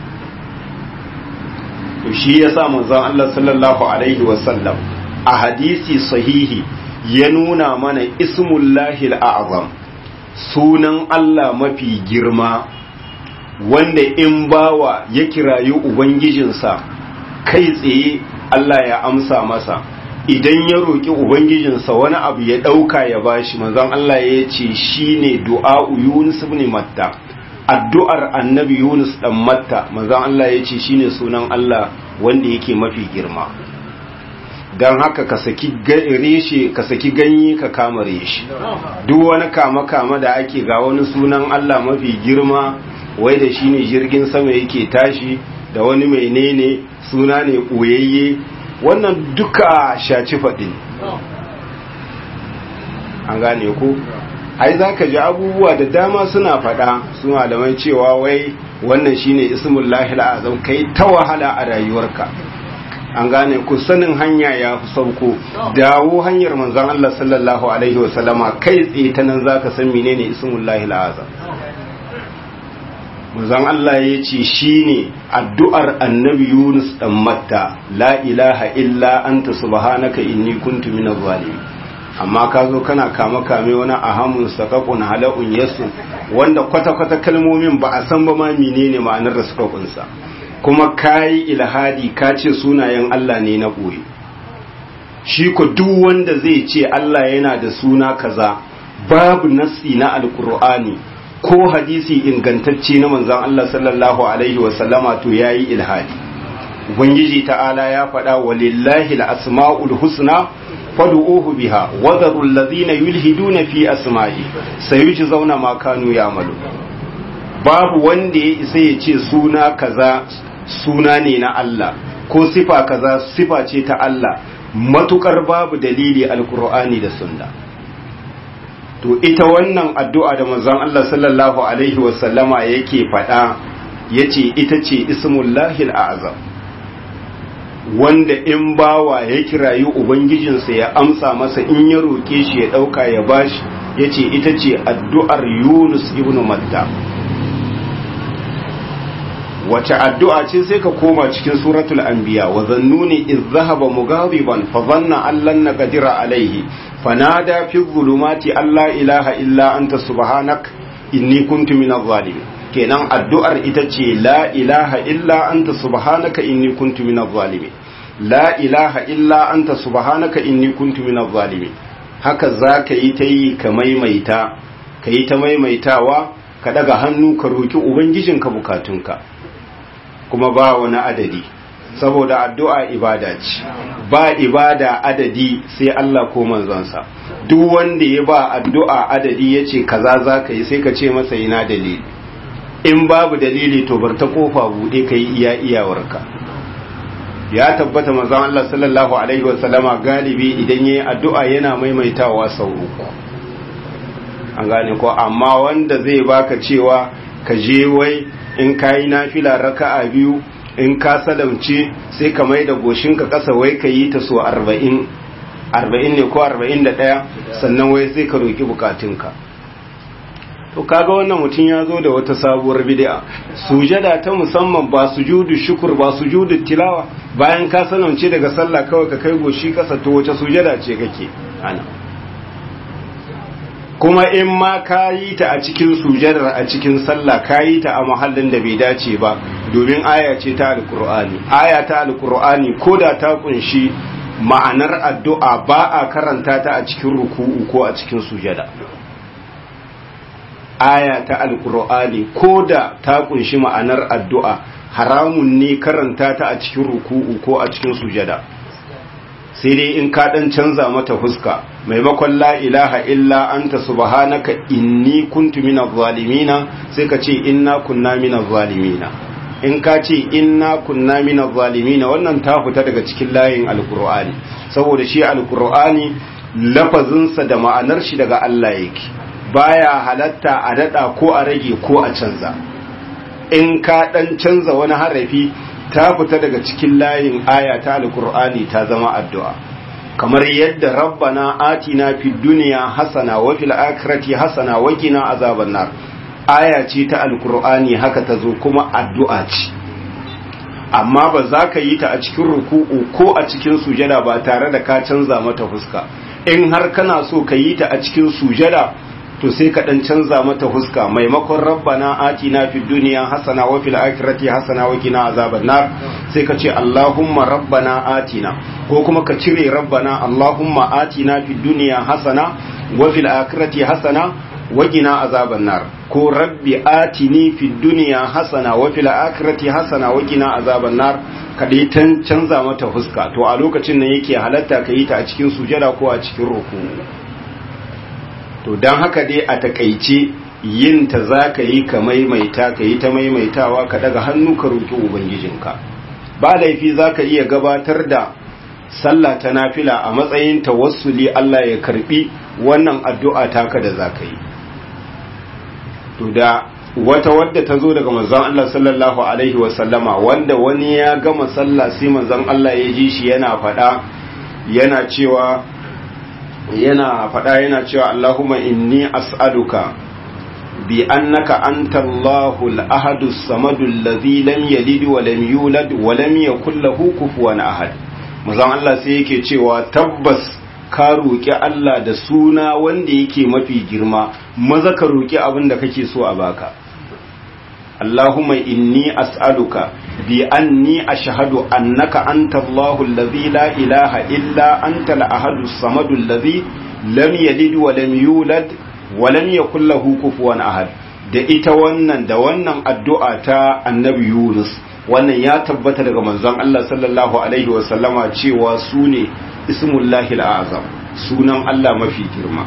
to shi yasa manzon Allah sallallahu alaihi wasallam a hadisi sahihi ya nuna mana ismullahi al'azam sunan Allah mafi girma wanda in bawa ya kirayi ubangijinsa kai tsaye Allah ya amsa masa idan ya roƙi ubangijinsa wani abu ya ɗauka ya bashi manzon Allah ya ce shine du'a'u Yunus ibn Matta addu'ar annabi Yunus dan Matta manzon Allah ya ce shine sunan Allah wanda yake mafi girma don haka ka saki reshe ka saki ganye ka kama reshe duk wani kama kama da ake ga wani sunan Allah mafi girma wai da shine jirgin sama yake tashi da wani menene suna ne ɓoyayye wannan duka shaci faɗi an gane ku ai za ka ji abubuwa da dama suna faɗa su malamai cewa wai wannan shine ismullahi azam kai ta wahala a rayuwarka an gane ku sanin hanya ya fi sauko dawo hanyar manzon Allah sallallahu alaihi wasallama kai tsaye ta nan zaka san menene ismullahi azam manzon Allah ya ce shine addu'ar annabi Yunus dan Matta la ilaha illa anta subhanaka inni kuntu minaz zalimin amma ka zo kana kama kame wani ahamun sakakun hala'un yasu wanda kwata-kwata kalmomin ba a san ba ma menene ma'anar da suka kunsa kuma kayi ilhadi ka ce sunayen Allah ne na ɓoye shi ko duk wanda zai ce Allah yana da suna kaza babu nassi na alkur'ani ko hadisi ingantacce na manzon Allah sallallahu alaihi wasallama to yayi ilhadi ubangiji ta'ala ya faɗa walillahi al-asma'ul husna fad'uhu biha wa dharu alladhina yulhiduna fi asma'i sayujzauna ma kanu ya'malu babu wanda ya isa ya ce suna kaza suna ne na Allah ko sifa kaza sifa ce ta Allah matukar babu dalili alqur'ani da sunna to ita wannan addu'a da manzon Allah sallallahu alaihi wasallama yake faɗa yace ita ce ismullahi al'azam wanda in bawa ya kirayi ubangijinsa ya amsa masa in ya roƙe shi ya ɗauka ya bashi ya ce ita ce addu'ar yunus ibn matta wace addu'a ce sai ka koma cikin suratul anbiya wa zannuni iz zahaba mughadiban fa dhanna allan naqdira alaihi fanada fi dhulumati alla ilaha illa anta subhanak inni kuntu minadh zalimin kenan addu'ar ita ce la ilaha illa anta subhanaka inni kuntu minadh zalimin la ilaha illa anta subhanaka inni kuntu minadh zalimin haka zaka yi ta yi ka maimaita ka yi ta maimaitawa ka daga hannu ka roki ubangijinka bukatunka kuma ba wani adadi saboda addu'a ibada ce ba ibada adadi sai Allah ko manzonsa duk wanda ya ba addu'a adadi yace kaza zaka yi sai ka ce masa ina dalili in babu dalili to bar ta kofa bude kai iya iyawarka ya tabbata manzon Allah sallallahu alaihi wasallama galibi idan yayi addu'a yana maimaitawa sau uku an gane ko amma wanda zai baka cewa ka je wai in kayi nafila raka'a biyu in ka salamce sai ka mai da goshinka kasa wai ka yi ta so 40 40 ne ko 41 sannan wai sai ka roki bukatunka to kaga wannan mutum ya zo da wata sabuwar bid'a sujada ta musamman ba sujudu shukur ba sujudu tilawa bayan ka sanance daga sallah kawai ka kai goshi kasa to wace sujada ce kake ana kuma in ma ka yi ta a cikin sujadar a cikin sallah ka yi ta a mahallin da bai dace ba domin aya ce ta alkur'ani aya ta alkur'ani ko da ta kunshi ma'anar addu'a ba a karanta ta a cikin ruku'u ko a cikin sujada aya ta alkur'ani ko da ta kunshi ma'anar addu'a haramun ne karanta ta a cikin ruku'u ko a cikin sujada sai dai in ka dan canza mata fuska maimakon la ilaha illa anta subhanaka inni kuntu minaz zalimina sai ka ce inna kunna minaz zalimina in ka ce inna kunna minaz zalimina wannan ta fita daga cikin layin alqur'ani saboda shi alqur'ani lafazinsa da ma'anar shi daga Allah yake baya halatta a dada ko a rage ko a canza in ka dan canza wani harafi ta fita daga cikin layin aya ta alkur'ani ta zama addu'a kamar yadda rabbana atina fid dunya hasana wa fil akhirati hasana wa qina azaban nar aya ce ta alkur'ani haka ta zo kuma addu'a ce amma ba za ka yi ta a cikin ruku'u ko a cikin sujada ba tare da ka canza mata fuska in har kana so ka yi ta a cikin sujada to sai ka dan canza mata huska maimakon rabbana atina fid dunya hasana wa fil akhirati hasana wa qina azaban nar sai ka ce allahumma rabbana atina ko kuma ka cire rabbana allahumma atina fid dunya hasana wa fil akhirati hasana wa qina azaban nar ko rabbi atini fid dunya hasana wa fil akhirati hasana wa qina azaban nar ka dai tan canza mata huska to a lokacin nan yake halatta ka yi ta a cikin sujada ko a cikin ruku to don haka dai a takaice yin ta za ka yi ka maimaita ka yi ta maimaitawa ka daga hannu ka roƙi ubangijinka ba laifi za ka iya gabatar da sallah ta nafila a matsayin tawassuli Allah ya karbi wannan addu'a taka da za ka yi to da wata wadda ta zo daga manzon Allah sallallahu alaihi wasallama wanda wani ya gama sallah sai manzon Allah ya ji shi yana faɗa yana cewa yana faɗa yana cewa Allahumma inni as'aluka bi annaka anta Allahu al-ahadu as-samadu alladhi lam yalid wa lam yulad wa lam yakul lahu kufuwan ahad manzon Allah sai yake cewa tabbas ka roki Allah da suna wanda yake mafi girma maza ka roki abin da kake so a baka Allahumma inni as'aluka bi anni ashhadu annaka anta Allahu alladhi la ilaha illa anta al-ahadu as-samadu alladhi lam yalid wa lam yulad wa lam yakul lahu kufuwan ahad da ita wannan da wannan addu'a ta Annabi Yunus wannan ya tabbata daga manzon Allah sallallahu alaihi wa sallama cewa sune ismullahi al-azam sunan Allah mafi girma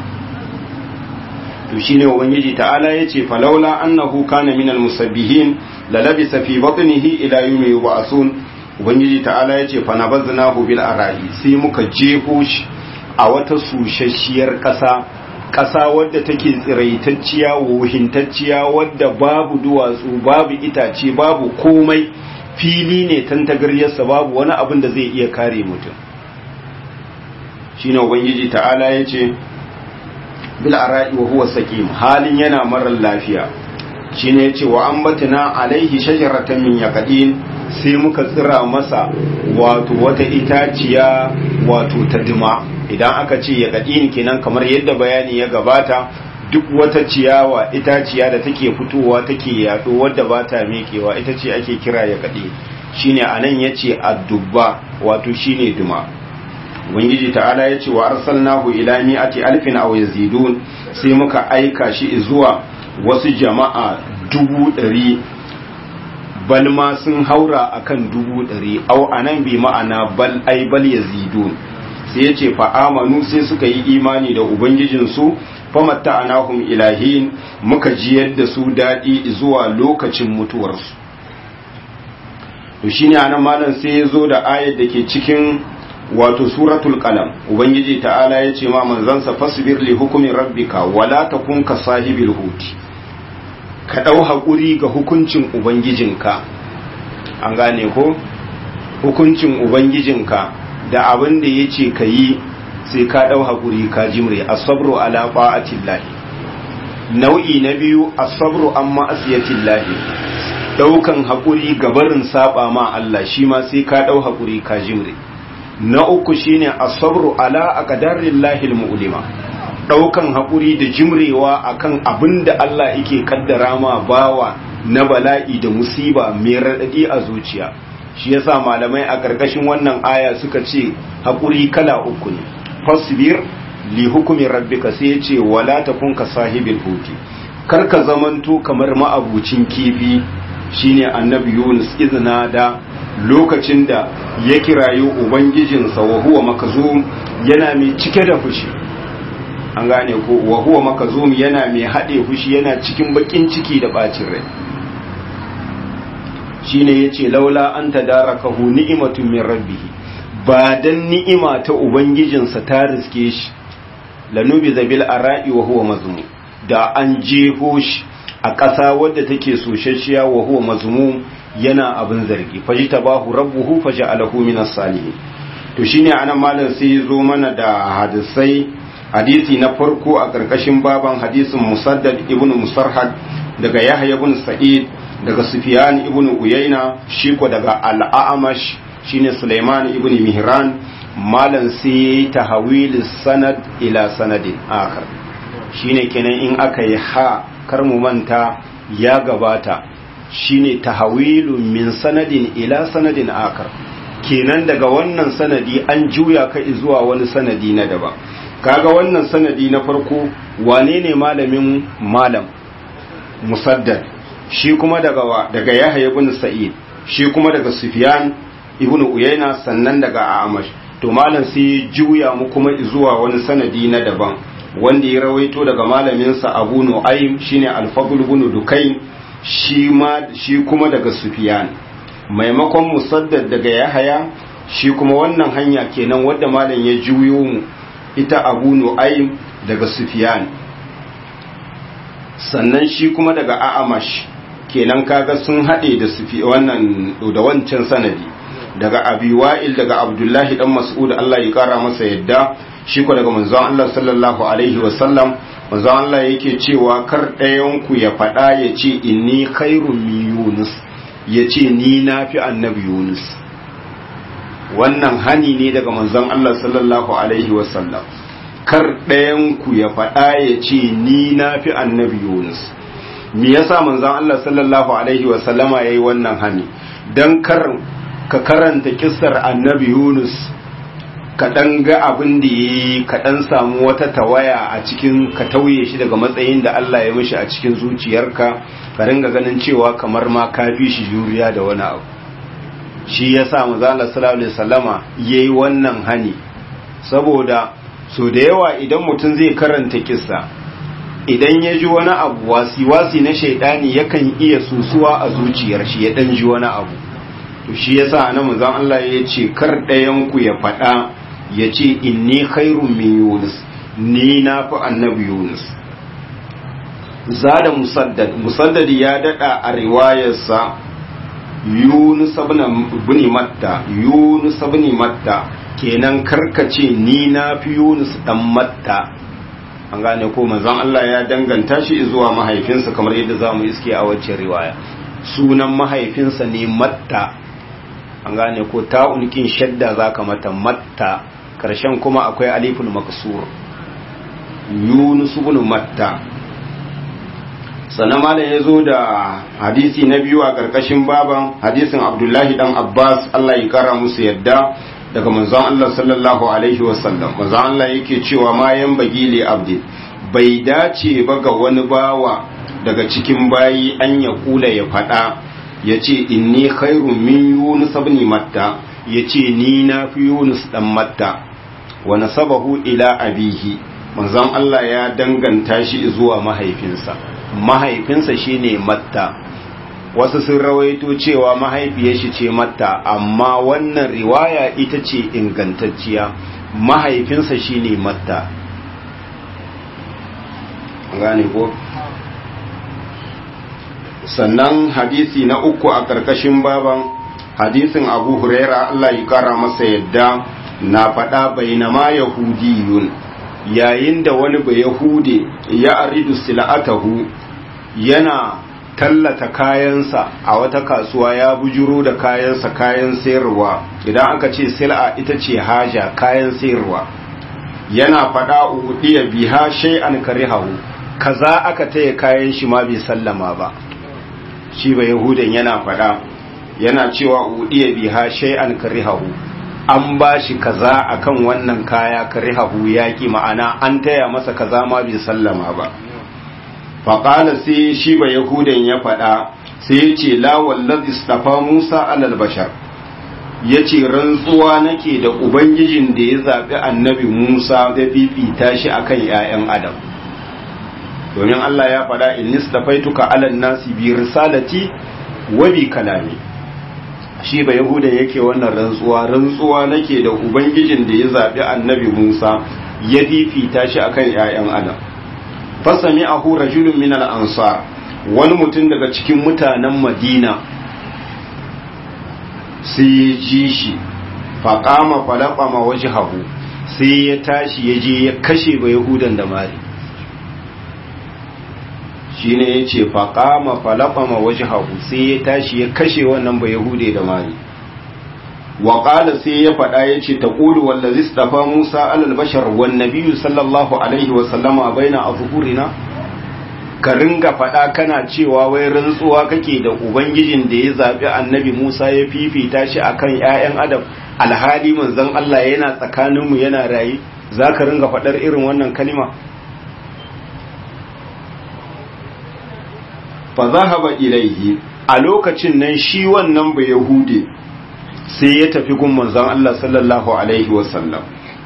to shine ubangiji ta'ala yace falaula annahu kana minal musabbihin la labisa fi batnihi ila yawmi yub'asun ubangiji ta'ala yace fa nabaznahu bil arahi sai muka jefo shi a wata sushashiyar ƙasa ƙasa wadda take tsiraitacciya wuhintacciya wadda babu duwatsu babu itace babu komai fili ne tantagaryarsa babu wani abin da zai iya kare mutum shine ubangiji ta'ala yace bil ara'i wa huwa sakim halin yana marar lafiya shine yace wa ambatna alaihi shajaratan min yaqin sai muka tsira masa wato wata itaciya wato ta dima idan aka ce yaqin kenan kamar yadda bayani ya gabata duk wata ciyawa itaciya da take fitowa take yaɗo wadda ba ta mekewa ita ce ake kira yaqin shine anan yace addubba wato shine duma ubangiji ta'ala ya ce wa arsalnahu ila mi'ati alfin aw yazidun sai muka aika shi zuwa wasu jama'a dubu ɗari bal ma sun haura akan dubu ɗari au anan bi ma'ana bal ai bal yazidun sai ya ce fa amanu sai suka yi imani da ubangijinsu famatta anahum ilahin muka jiyar da su daɗi zuwa lokacin mutuwarsu to shine anan malam sai ya zo da ayar da ke cikin wato suratul qalam ubangiji ta'ala ya ce ma manzansa fasbir li hukumi rabbika wala takun ka sahibil huti ka dau hakuri ga hukuncin ubangijinka an gane ko hukuncin ubangijinka da abin da yace ka yi sai ka dau hakuri ka jimre as-sabru ala ta'atillahi nau'i na biyu as-sabru amma asiyatillahi daukan hakuri ga barin saba ma Allah shi ma sai ka dau hakuri ka jimre na uku shine asabru ala aqdarillahi almu'lima ɗaukan haƙuri da jimrewa akan abin da Allah yake kaddara ma bawa na bala'i da musiba mai raɗaɗi a zuciya shi yasa malamai a ƙarƙashin wannan aya suka ce haƙuri kala uku ne fasbir li hukumin rabbika sai ya ce wala takun ka sahibil huti kar ka zamanto kamar ma'abucin kifi shine annabi Yunus izina da lokacin da ya kirayo ubangijinsa wa huwa makazum yana mai cike da fushi an gane ko wa huwa makazum yana mai haɗe fushi yana cikin bakin ciki da bacin rai shine yace laula an tadarakahu ni'matun min rabbih ba dan ni'ima ta ubangijinsa ta riske shi lanubi zabil ara'i wa huwa mazmum da an jeho shi a ƙasa wadda take soshashiya wa huwa mazmum yana abin zargi faji tabahu rabbuhu faja'alahu minas salihin to shine anan malam sai ya zo mana da hadisai hadisi na farko a ƙarƙashin baban hadisin musaddad ibn musarhad daga yahya ibn sa'id daga sufyan ibn uyayna shi ko daga al-a'mash shine sulaiman ibn mihran malam sai yayi tahawil sanad ila sanadin akhar shine kenan in aka yi ha kar mu manta ya gabata shine tahawilun min sanadin ila sanadin akar kenan daga wannan sanadi an juya ka zuwa wani sanadi na daban kaga wannan sanadi na farko wane ne malamin malam musaddad shi kuma daga wa daga yahya ibn sa'id shi kuma daga sufyan ibn uyayna sannan daga amash to malam sai juya mu kuma zuwa wani sanadi na daban wanda ya rawaito daga malaminsa abu nu'aym shine al-fadl ibn dukayn shi ma shi kuma daga sufyan maimakon musaddad daga yahaya shi kuma wannan hanya kenan wadda malam ya juyo mu ita abu nu'aym daga sufyan sannan shi kuma daga a'amash kenan kaga sun haɗe da sufi wannan da wancan sanadi daga abi wa'il daga abdullahi dan mas'ud Allah ya kara masa yadda shi ko daga manzon Allah sallallahu alaihi wa sallam manzon Allah yake cewa kar ɗayan ku ya faɗa ya ce inni khairun min yunus ya ce ni na fi annabi yunus wannan hani ne daga manzon Allah sallallahu alaihi wa sallam kar ɗayan ku ya faɗa ya ce ni na fi annabi yunus me yasa manzon Allah sallallahu alaihi wa sallama yayi wannan hani dan kar ka karanta kissar annabi Yunus ka dan ga abin da yayi ka dan samu wata tawaya a cikin ka tauye shi daga matsayin da Allah ya mishi a cikin zuciyarka ka ringa ganin cewa kamar ma ka fi shi juriya da wani abu shi yasa manzon Allah sallallahu alaihi wasallama yayi wannan hani saboda so da yawa idan mutum zai karanta kissa idan ya ji wani abu wasi-wasi na shaidani yakan iya susuwa a zuciyar shi ya dan ji wani abu to shi yasa nan manzon Allah ya ce kar ɗayan ku ya faɗa ya ce inni khairun min Yunus ni na fi annabi Yunus zada musaddad musaddad ya dada a riwayarsa Yunus ibn Matta Yunus ibn Matta kenan karkace ni na fi Yunus dan Matta an gane ko manzon Allah ya danganta shi zuwa mahaifinsa kamar yadda zamu iske a wacce riwaya sunan mahaifinsa ne Matta an gane ko ta'unkin shadda zaka mata Matta karshen kuma akwai aliful maksur Yunus ibn Matta sannan malam ya zo da hadisi na biyu a ƙarƙashin baban hadisin Abdullahi dan Abbas Allah ya kara musu yadda daga manzon Allah sallallahu alaihi wasallam manzon Allah yake cewa ma yan bagili abdi bai dace ba ga wani bawa daga cikin bayi an ya kula ya faɗa ya ce inni khairun min yunus ibn matta ya ce ni na fi yunus dan matta wa nasabahu ila abihi manzon Allah ya danganta shi zuwa mahaifinsa mahaifinsa shine matta wasu sun rawaito cewa mahaifiyar shi ce matta amma wannan riwaya ita ce ingantacciya mahaifinsa shine matta gane ko sannan hadisi na uku a ƙarƙashin baban hadisin abu huraira Allah ya kara masa yadda na faɗa bainama yahudiyun yayin da wani ba yahude ya aridu sila'atahu yana tallata kayansa a wata kasuwa ya bujuro da kayansa kayan sayarwa idan aka ce sil'a ita ce haja kayan sayarwa yana faɗa udiya biha shay'an karihahu kaza aka taya kayan shi ma bai sallama ba shi ba yahudan yana faɗa yana cewa udiya biha shay'an karihahu an ba shi kaza akan wannan kaya karihahu yaki ma'ana an taya masa kaza ma bai sallama ba faƙala sai shi ba yahudan ya faɗa sai ya ce la wallazi istafa musa alal bashar ya ce rantsuwa nake da ubangijin da ya zaɓi annabi musa da fifita shi akan 'ya'yan adam domin allah ya faɗa in nistafaituka alal nasi bi risalati wa bi kalami shi ba yahuda yake wannan rantsuwa rantsuwa nake da ubangijin da ya zaɓi annabi musa ya fifita shi akan 'ya'yan adam fasami ahu rajulun min al-ansar wani mutum daga cikin mutanen madina sai ya ji shi faƙama falaƙama waje hagu sai ya tashi ya je ya kashe ba yahudan da mari shi ne ya ce faƙama falaƙama waje hagu sai ya tashi ya kashe wannan ba yahude da mari waƙala sai ya faɗa ya ce ta ƙulu wallazi stafa musa alal bashar wan nabiyu sallallahu alaihi wasallama baina a zuhurina ka ringa faɗa kana cewa wai rantsuwa kake da ubangijin da ya zaɓi annabi musa ya fifita shi akan 'ya'yan adam alhali manzon allah yana tsakaninmu yana raye za ka ringa faɗar irin wannan kalima fa zahaba ilaihi a lokacin nan shi wannan ba yahude sai ya tafi gun manzon allah sallallahu alaihi wasallam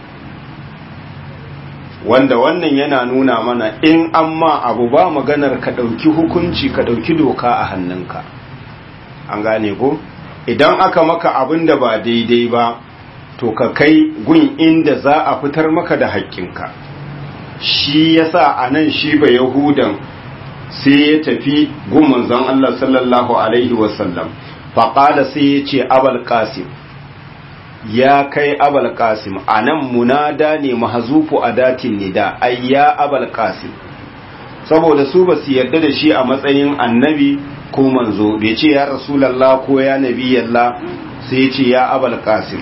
wanda wannan yana nuna mana in an ma abu ba maganar ka ɗauki hukunci ka ɗauki doka a hannunka an gane ko idan aka maka abin da ba daidai ba to ka kai gun inda za a fitar maka da haƙƙinka shi yasa a nan shi ba yahudan sai ya tafi gun manzon Allah sallallahu alaihi wasallam faƙala sai ya ce abal qasim ya kai abal qasim anan munada ne mahzufu adatin nida ay ya abal qasim saboda su ba su yarda da shi a matsayin annabi ko manzo bai ce ya rasulullah ko ya nabiyallah sai ya ce ya abal qasim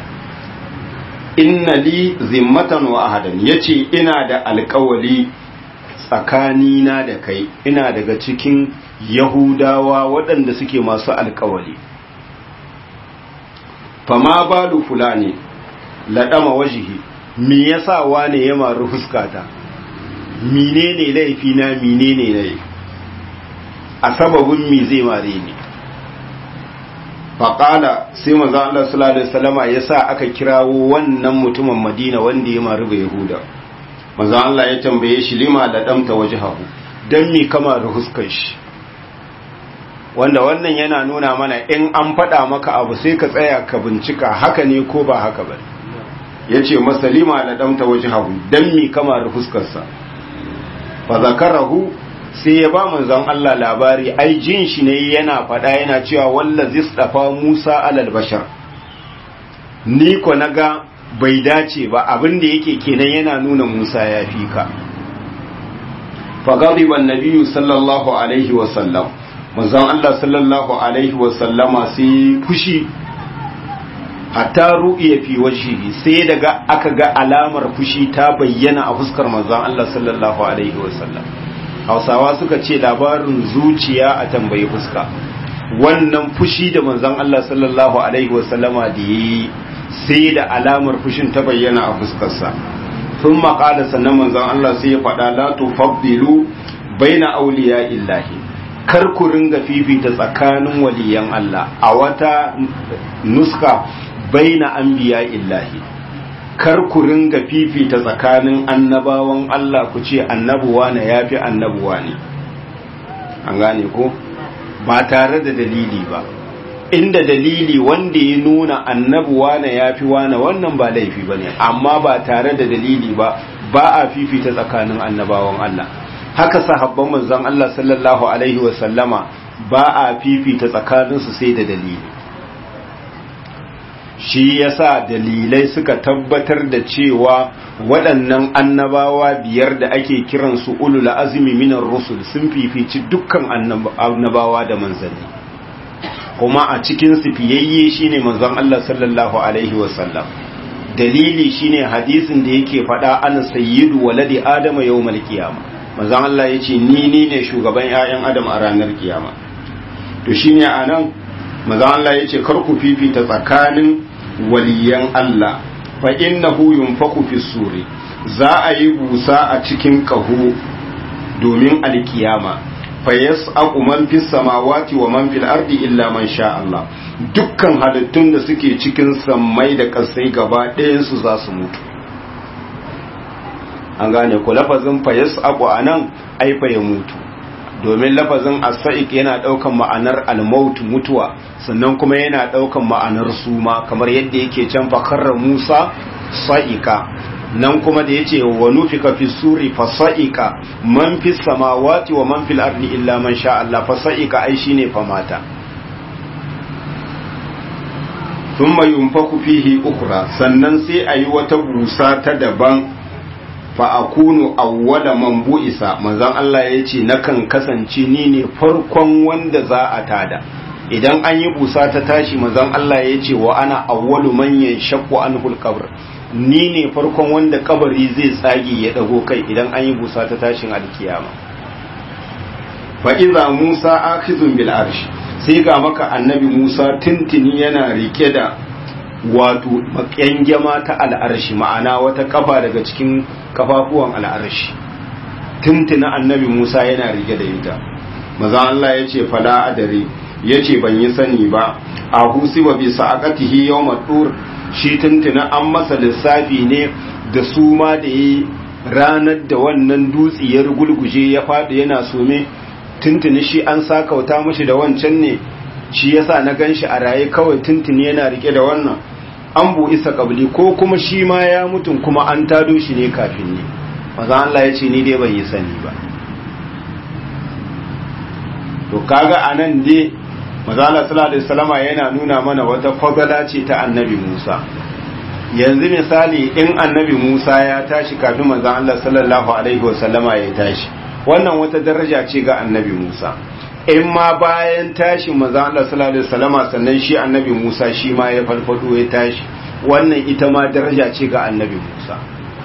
inna li zimmatan wa ahadan yace ina da alƙawali tsakanina da kai ina daga cikin yahudawa waɗanda suke masu alƙawali fama balu fulani laɗama wajihi me yasa wane ya maru fuskata menene laifi na menene ne a sababin me zai mare ni faƙala sai manzo Allah sallallahu alaihi wasallama yasa aka kirawo wannan mutumin Madina wanda ya maru ga Yahuda manzo Allah ya tambaye shi lima da damta wajhahu dan me kama da fuskar shi wanda wannan yana nuna mana in an faɗa maka abu sai ka tsaya ka bincika haka ne ko ba haka ba ya ce masalima da ɗamta waje hagu don mi kama da fuskarsa fa zakarahu sai ya ba manzon Allah labari ai jin shi ne yana faɗa yana cewa walla zistafa Musa alal bashar ni ko naga bai dace ba abin da yake kenan yana nuna Musa ya fi ka fa ghadiba an-nabiyyu sallallahu alaihi wa sallam manzon Allah sallallahu alaihi wasallama sai fushi hatta ru'iya fi wajhihi sai daga aka ga alamar fushi ta bayyana a fuskar manzon Allah sallallahu alaihi wasallam Hausawa suka ce labarin zuciya a tambayi fuska wannan fushi da manzon Allah sallallahu alaihi wasallama da yi sai da alamar fushin ta bayyana a fuskarsa sun maƙala sannan manzon Allah sai ya faɗa la tufaddilu baina awliya illahi kar ku ringa fifita tsakanin waliyan Allah a wata nuska baina anbiya illahi kar ku ringa fifita tsakanin annabawan Allah ku ce annabuwa ne yafi annabuwa ne an gane ko ba tare da dalili ba inda dalili wanda ya nuna annabuwa ne yafi wane wannan ba laifi bane amma ba tare da dalili ba ba a fifita tsakanin annabawan Allah haka sahabban manzon Allah sallallahu alaihi sallama ba a fifita tsakaninsu sai da dalili shi yasa dalilai suka tabbatar da cewa waɗannan annabawa biyar da ake kiransu ulul azmi minar rusul sun fifici dukkan annabawa da manzanni kuma a cikin su fiyayye shine manzon Allah sallallahu alaihi sallam dalili shine hadisin da yake faɗa ana sayyidu waladi adama yawmal qiyama manzon Allah yace ni ni ne shugaban ƴaƴan adam a ranar kiyama to shine anan manzon Allah yace kar ku fifita tsakanin waliyan Allah fa innahu yunfaku fi suri za a yi busa a cikin kaho domin alkiyama fa yas'aqu man fis samawati wa man fil ardi illa man sha Allah dukkan halittun da suke cikin sammai da kasai gaba ɗayan su za su mutu an gane ko lafazin fa yas'aqu anan ai fa ya mutu domin lafazin as-sa'iq yana daukan ma'anar al-maut mutuwa sannan kuma yana daukan ma'anar suma kamar yadda yake can fa karra Musa sa'ika nan kuma da yace wa nufika fi suri fa sa'ika man fi samawati wa man fil ardi illa man sha Allah fa sa'ika ai shine fa mata thumma yunfaku fihi ukhra sannan sai ayi wata busa ta daban fa akunu awwala man bu'isa manzon Allah yace nakan kasance ni ne farkon wanda za a tada idan an yi busa ta tashi manzon Allah yace wa ana awwalu man yanshaqqu anhu al-qabr ni ne farkon wanda kabari zai tsage ya dago kai idan an yi busa ta tashin alkiyama fa iza Musa akhizun bil arsh sai ga maka annabi Musa tintini yana rike da wato makyangyama ta al'arshi ma'ana wata kafa daga cikin kafafuwan al'arshi tintina annabi Musa yana rike da ita maza Allah ya ce fala adare ya ce ban yi sani ba a husi wa bisa aqatihi yawma tur shi tuntuna an masa lissafi ne da su ma da yi ranar da wannan dutse ya rugulguje ya faɗi yana some tuntuni shi an sakauta mashi da wancan ne shi yasa na ganshi a raye kawai tuntuni yana rike da wannan an bu isa kabli ko kuma shi ma ya mutum kuma an tado shi ne kafin ne maza Allah ya ce ni dai ban yi sani ba to kaga anan dai mazala sallallahu alaihi wasallama yana nuna mana wata fadala ce ta annabi Musa yanzu misali in annabi Musa ya tashi kafin manzon Allah sallallahu alaihi wasallama ya tashi wannan wata daraja ce ga annabi Musa in ma bayan tashi manzon Allah sallallahu alaihi wasallama sannan shi annabi Musa shi ma ya falfado ya tashi wannan ita ma daraja ce ga annabi Musa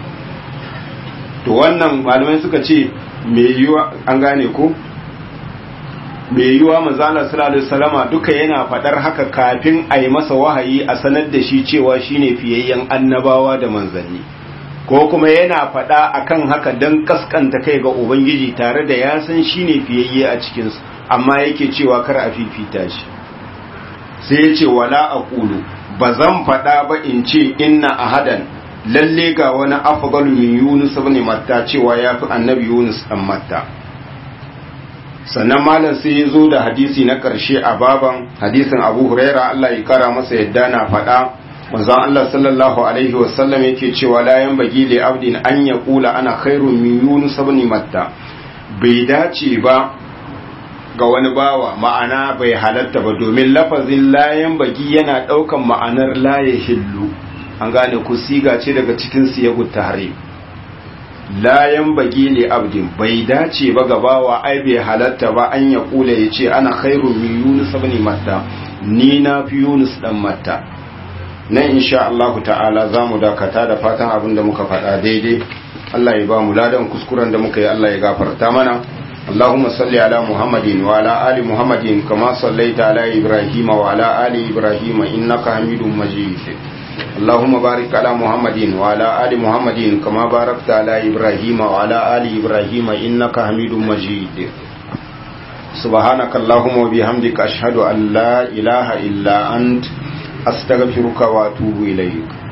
to wannan malamai suka ce me yiwa an gane ko mai yiwa manzala sallallahu alaihi wasallama duka yana fadar haka kafin a yi masa wahayi a sanar da shi cewa shine fiyayyen annabawa da manzanni ko kuma yana fada akan haka dan kaskanta kai ga ubangiji tare da ya san shine fiyayye a cikin su amma yake cewa kar a fifita shi sai ya ce wala aqulu bazan fada ba in ce inna ahadan lalle ga wani afdalu min yunus ibn matta cewa yafi annabi yunus dan matta sannan malam sai ya zo da hadisi na ƙarshe a baban hadisin abu huraira Allah ya kara masa yadda na faɗa manzon Allah sallallahu alaihi wasallam yake cewa la yanbaghi li abdin an yaqula ana khairun min yunus ibn matta bai dace ba ga wani bawa ma'ana bai halatta ba domin lafazin la yanbaghi yana ɗaukan ma'anar la yahillu an gane ku siga ce daga cikin siyagut tahrim layan bagi li abdin bai dace ba gabawa ai bai halatta ba an ya kula ya ce ana khairu min yunus ibn matta ni na fi yunus dan matta nan insha Allah ta'ala za mu dakata da fatan abin da muka faɗa daidai Allah ya ba mu ladan kuskuren da muka yi Allah ya gafarta mana اللهم صل على محمد وعلى آل محمد كما صليت على إبراهيم وعلى آل إبراهيم إنك حميد مجيد اللهم بارك على محمد وعلى آل محمد كما باركت على إبراهيم وعلى آل إبراهيم إنك حميد مجيد سبحانك اللهم وبحمدك أشهد أن لا إله إلا أنت أستغفرك وأتوب إليك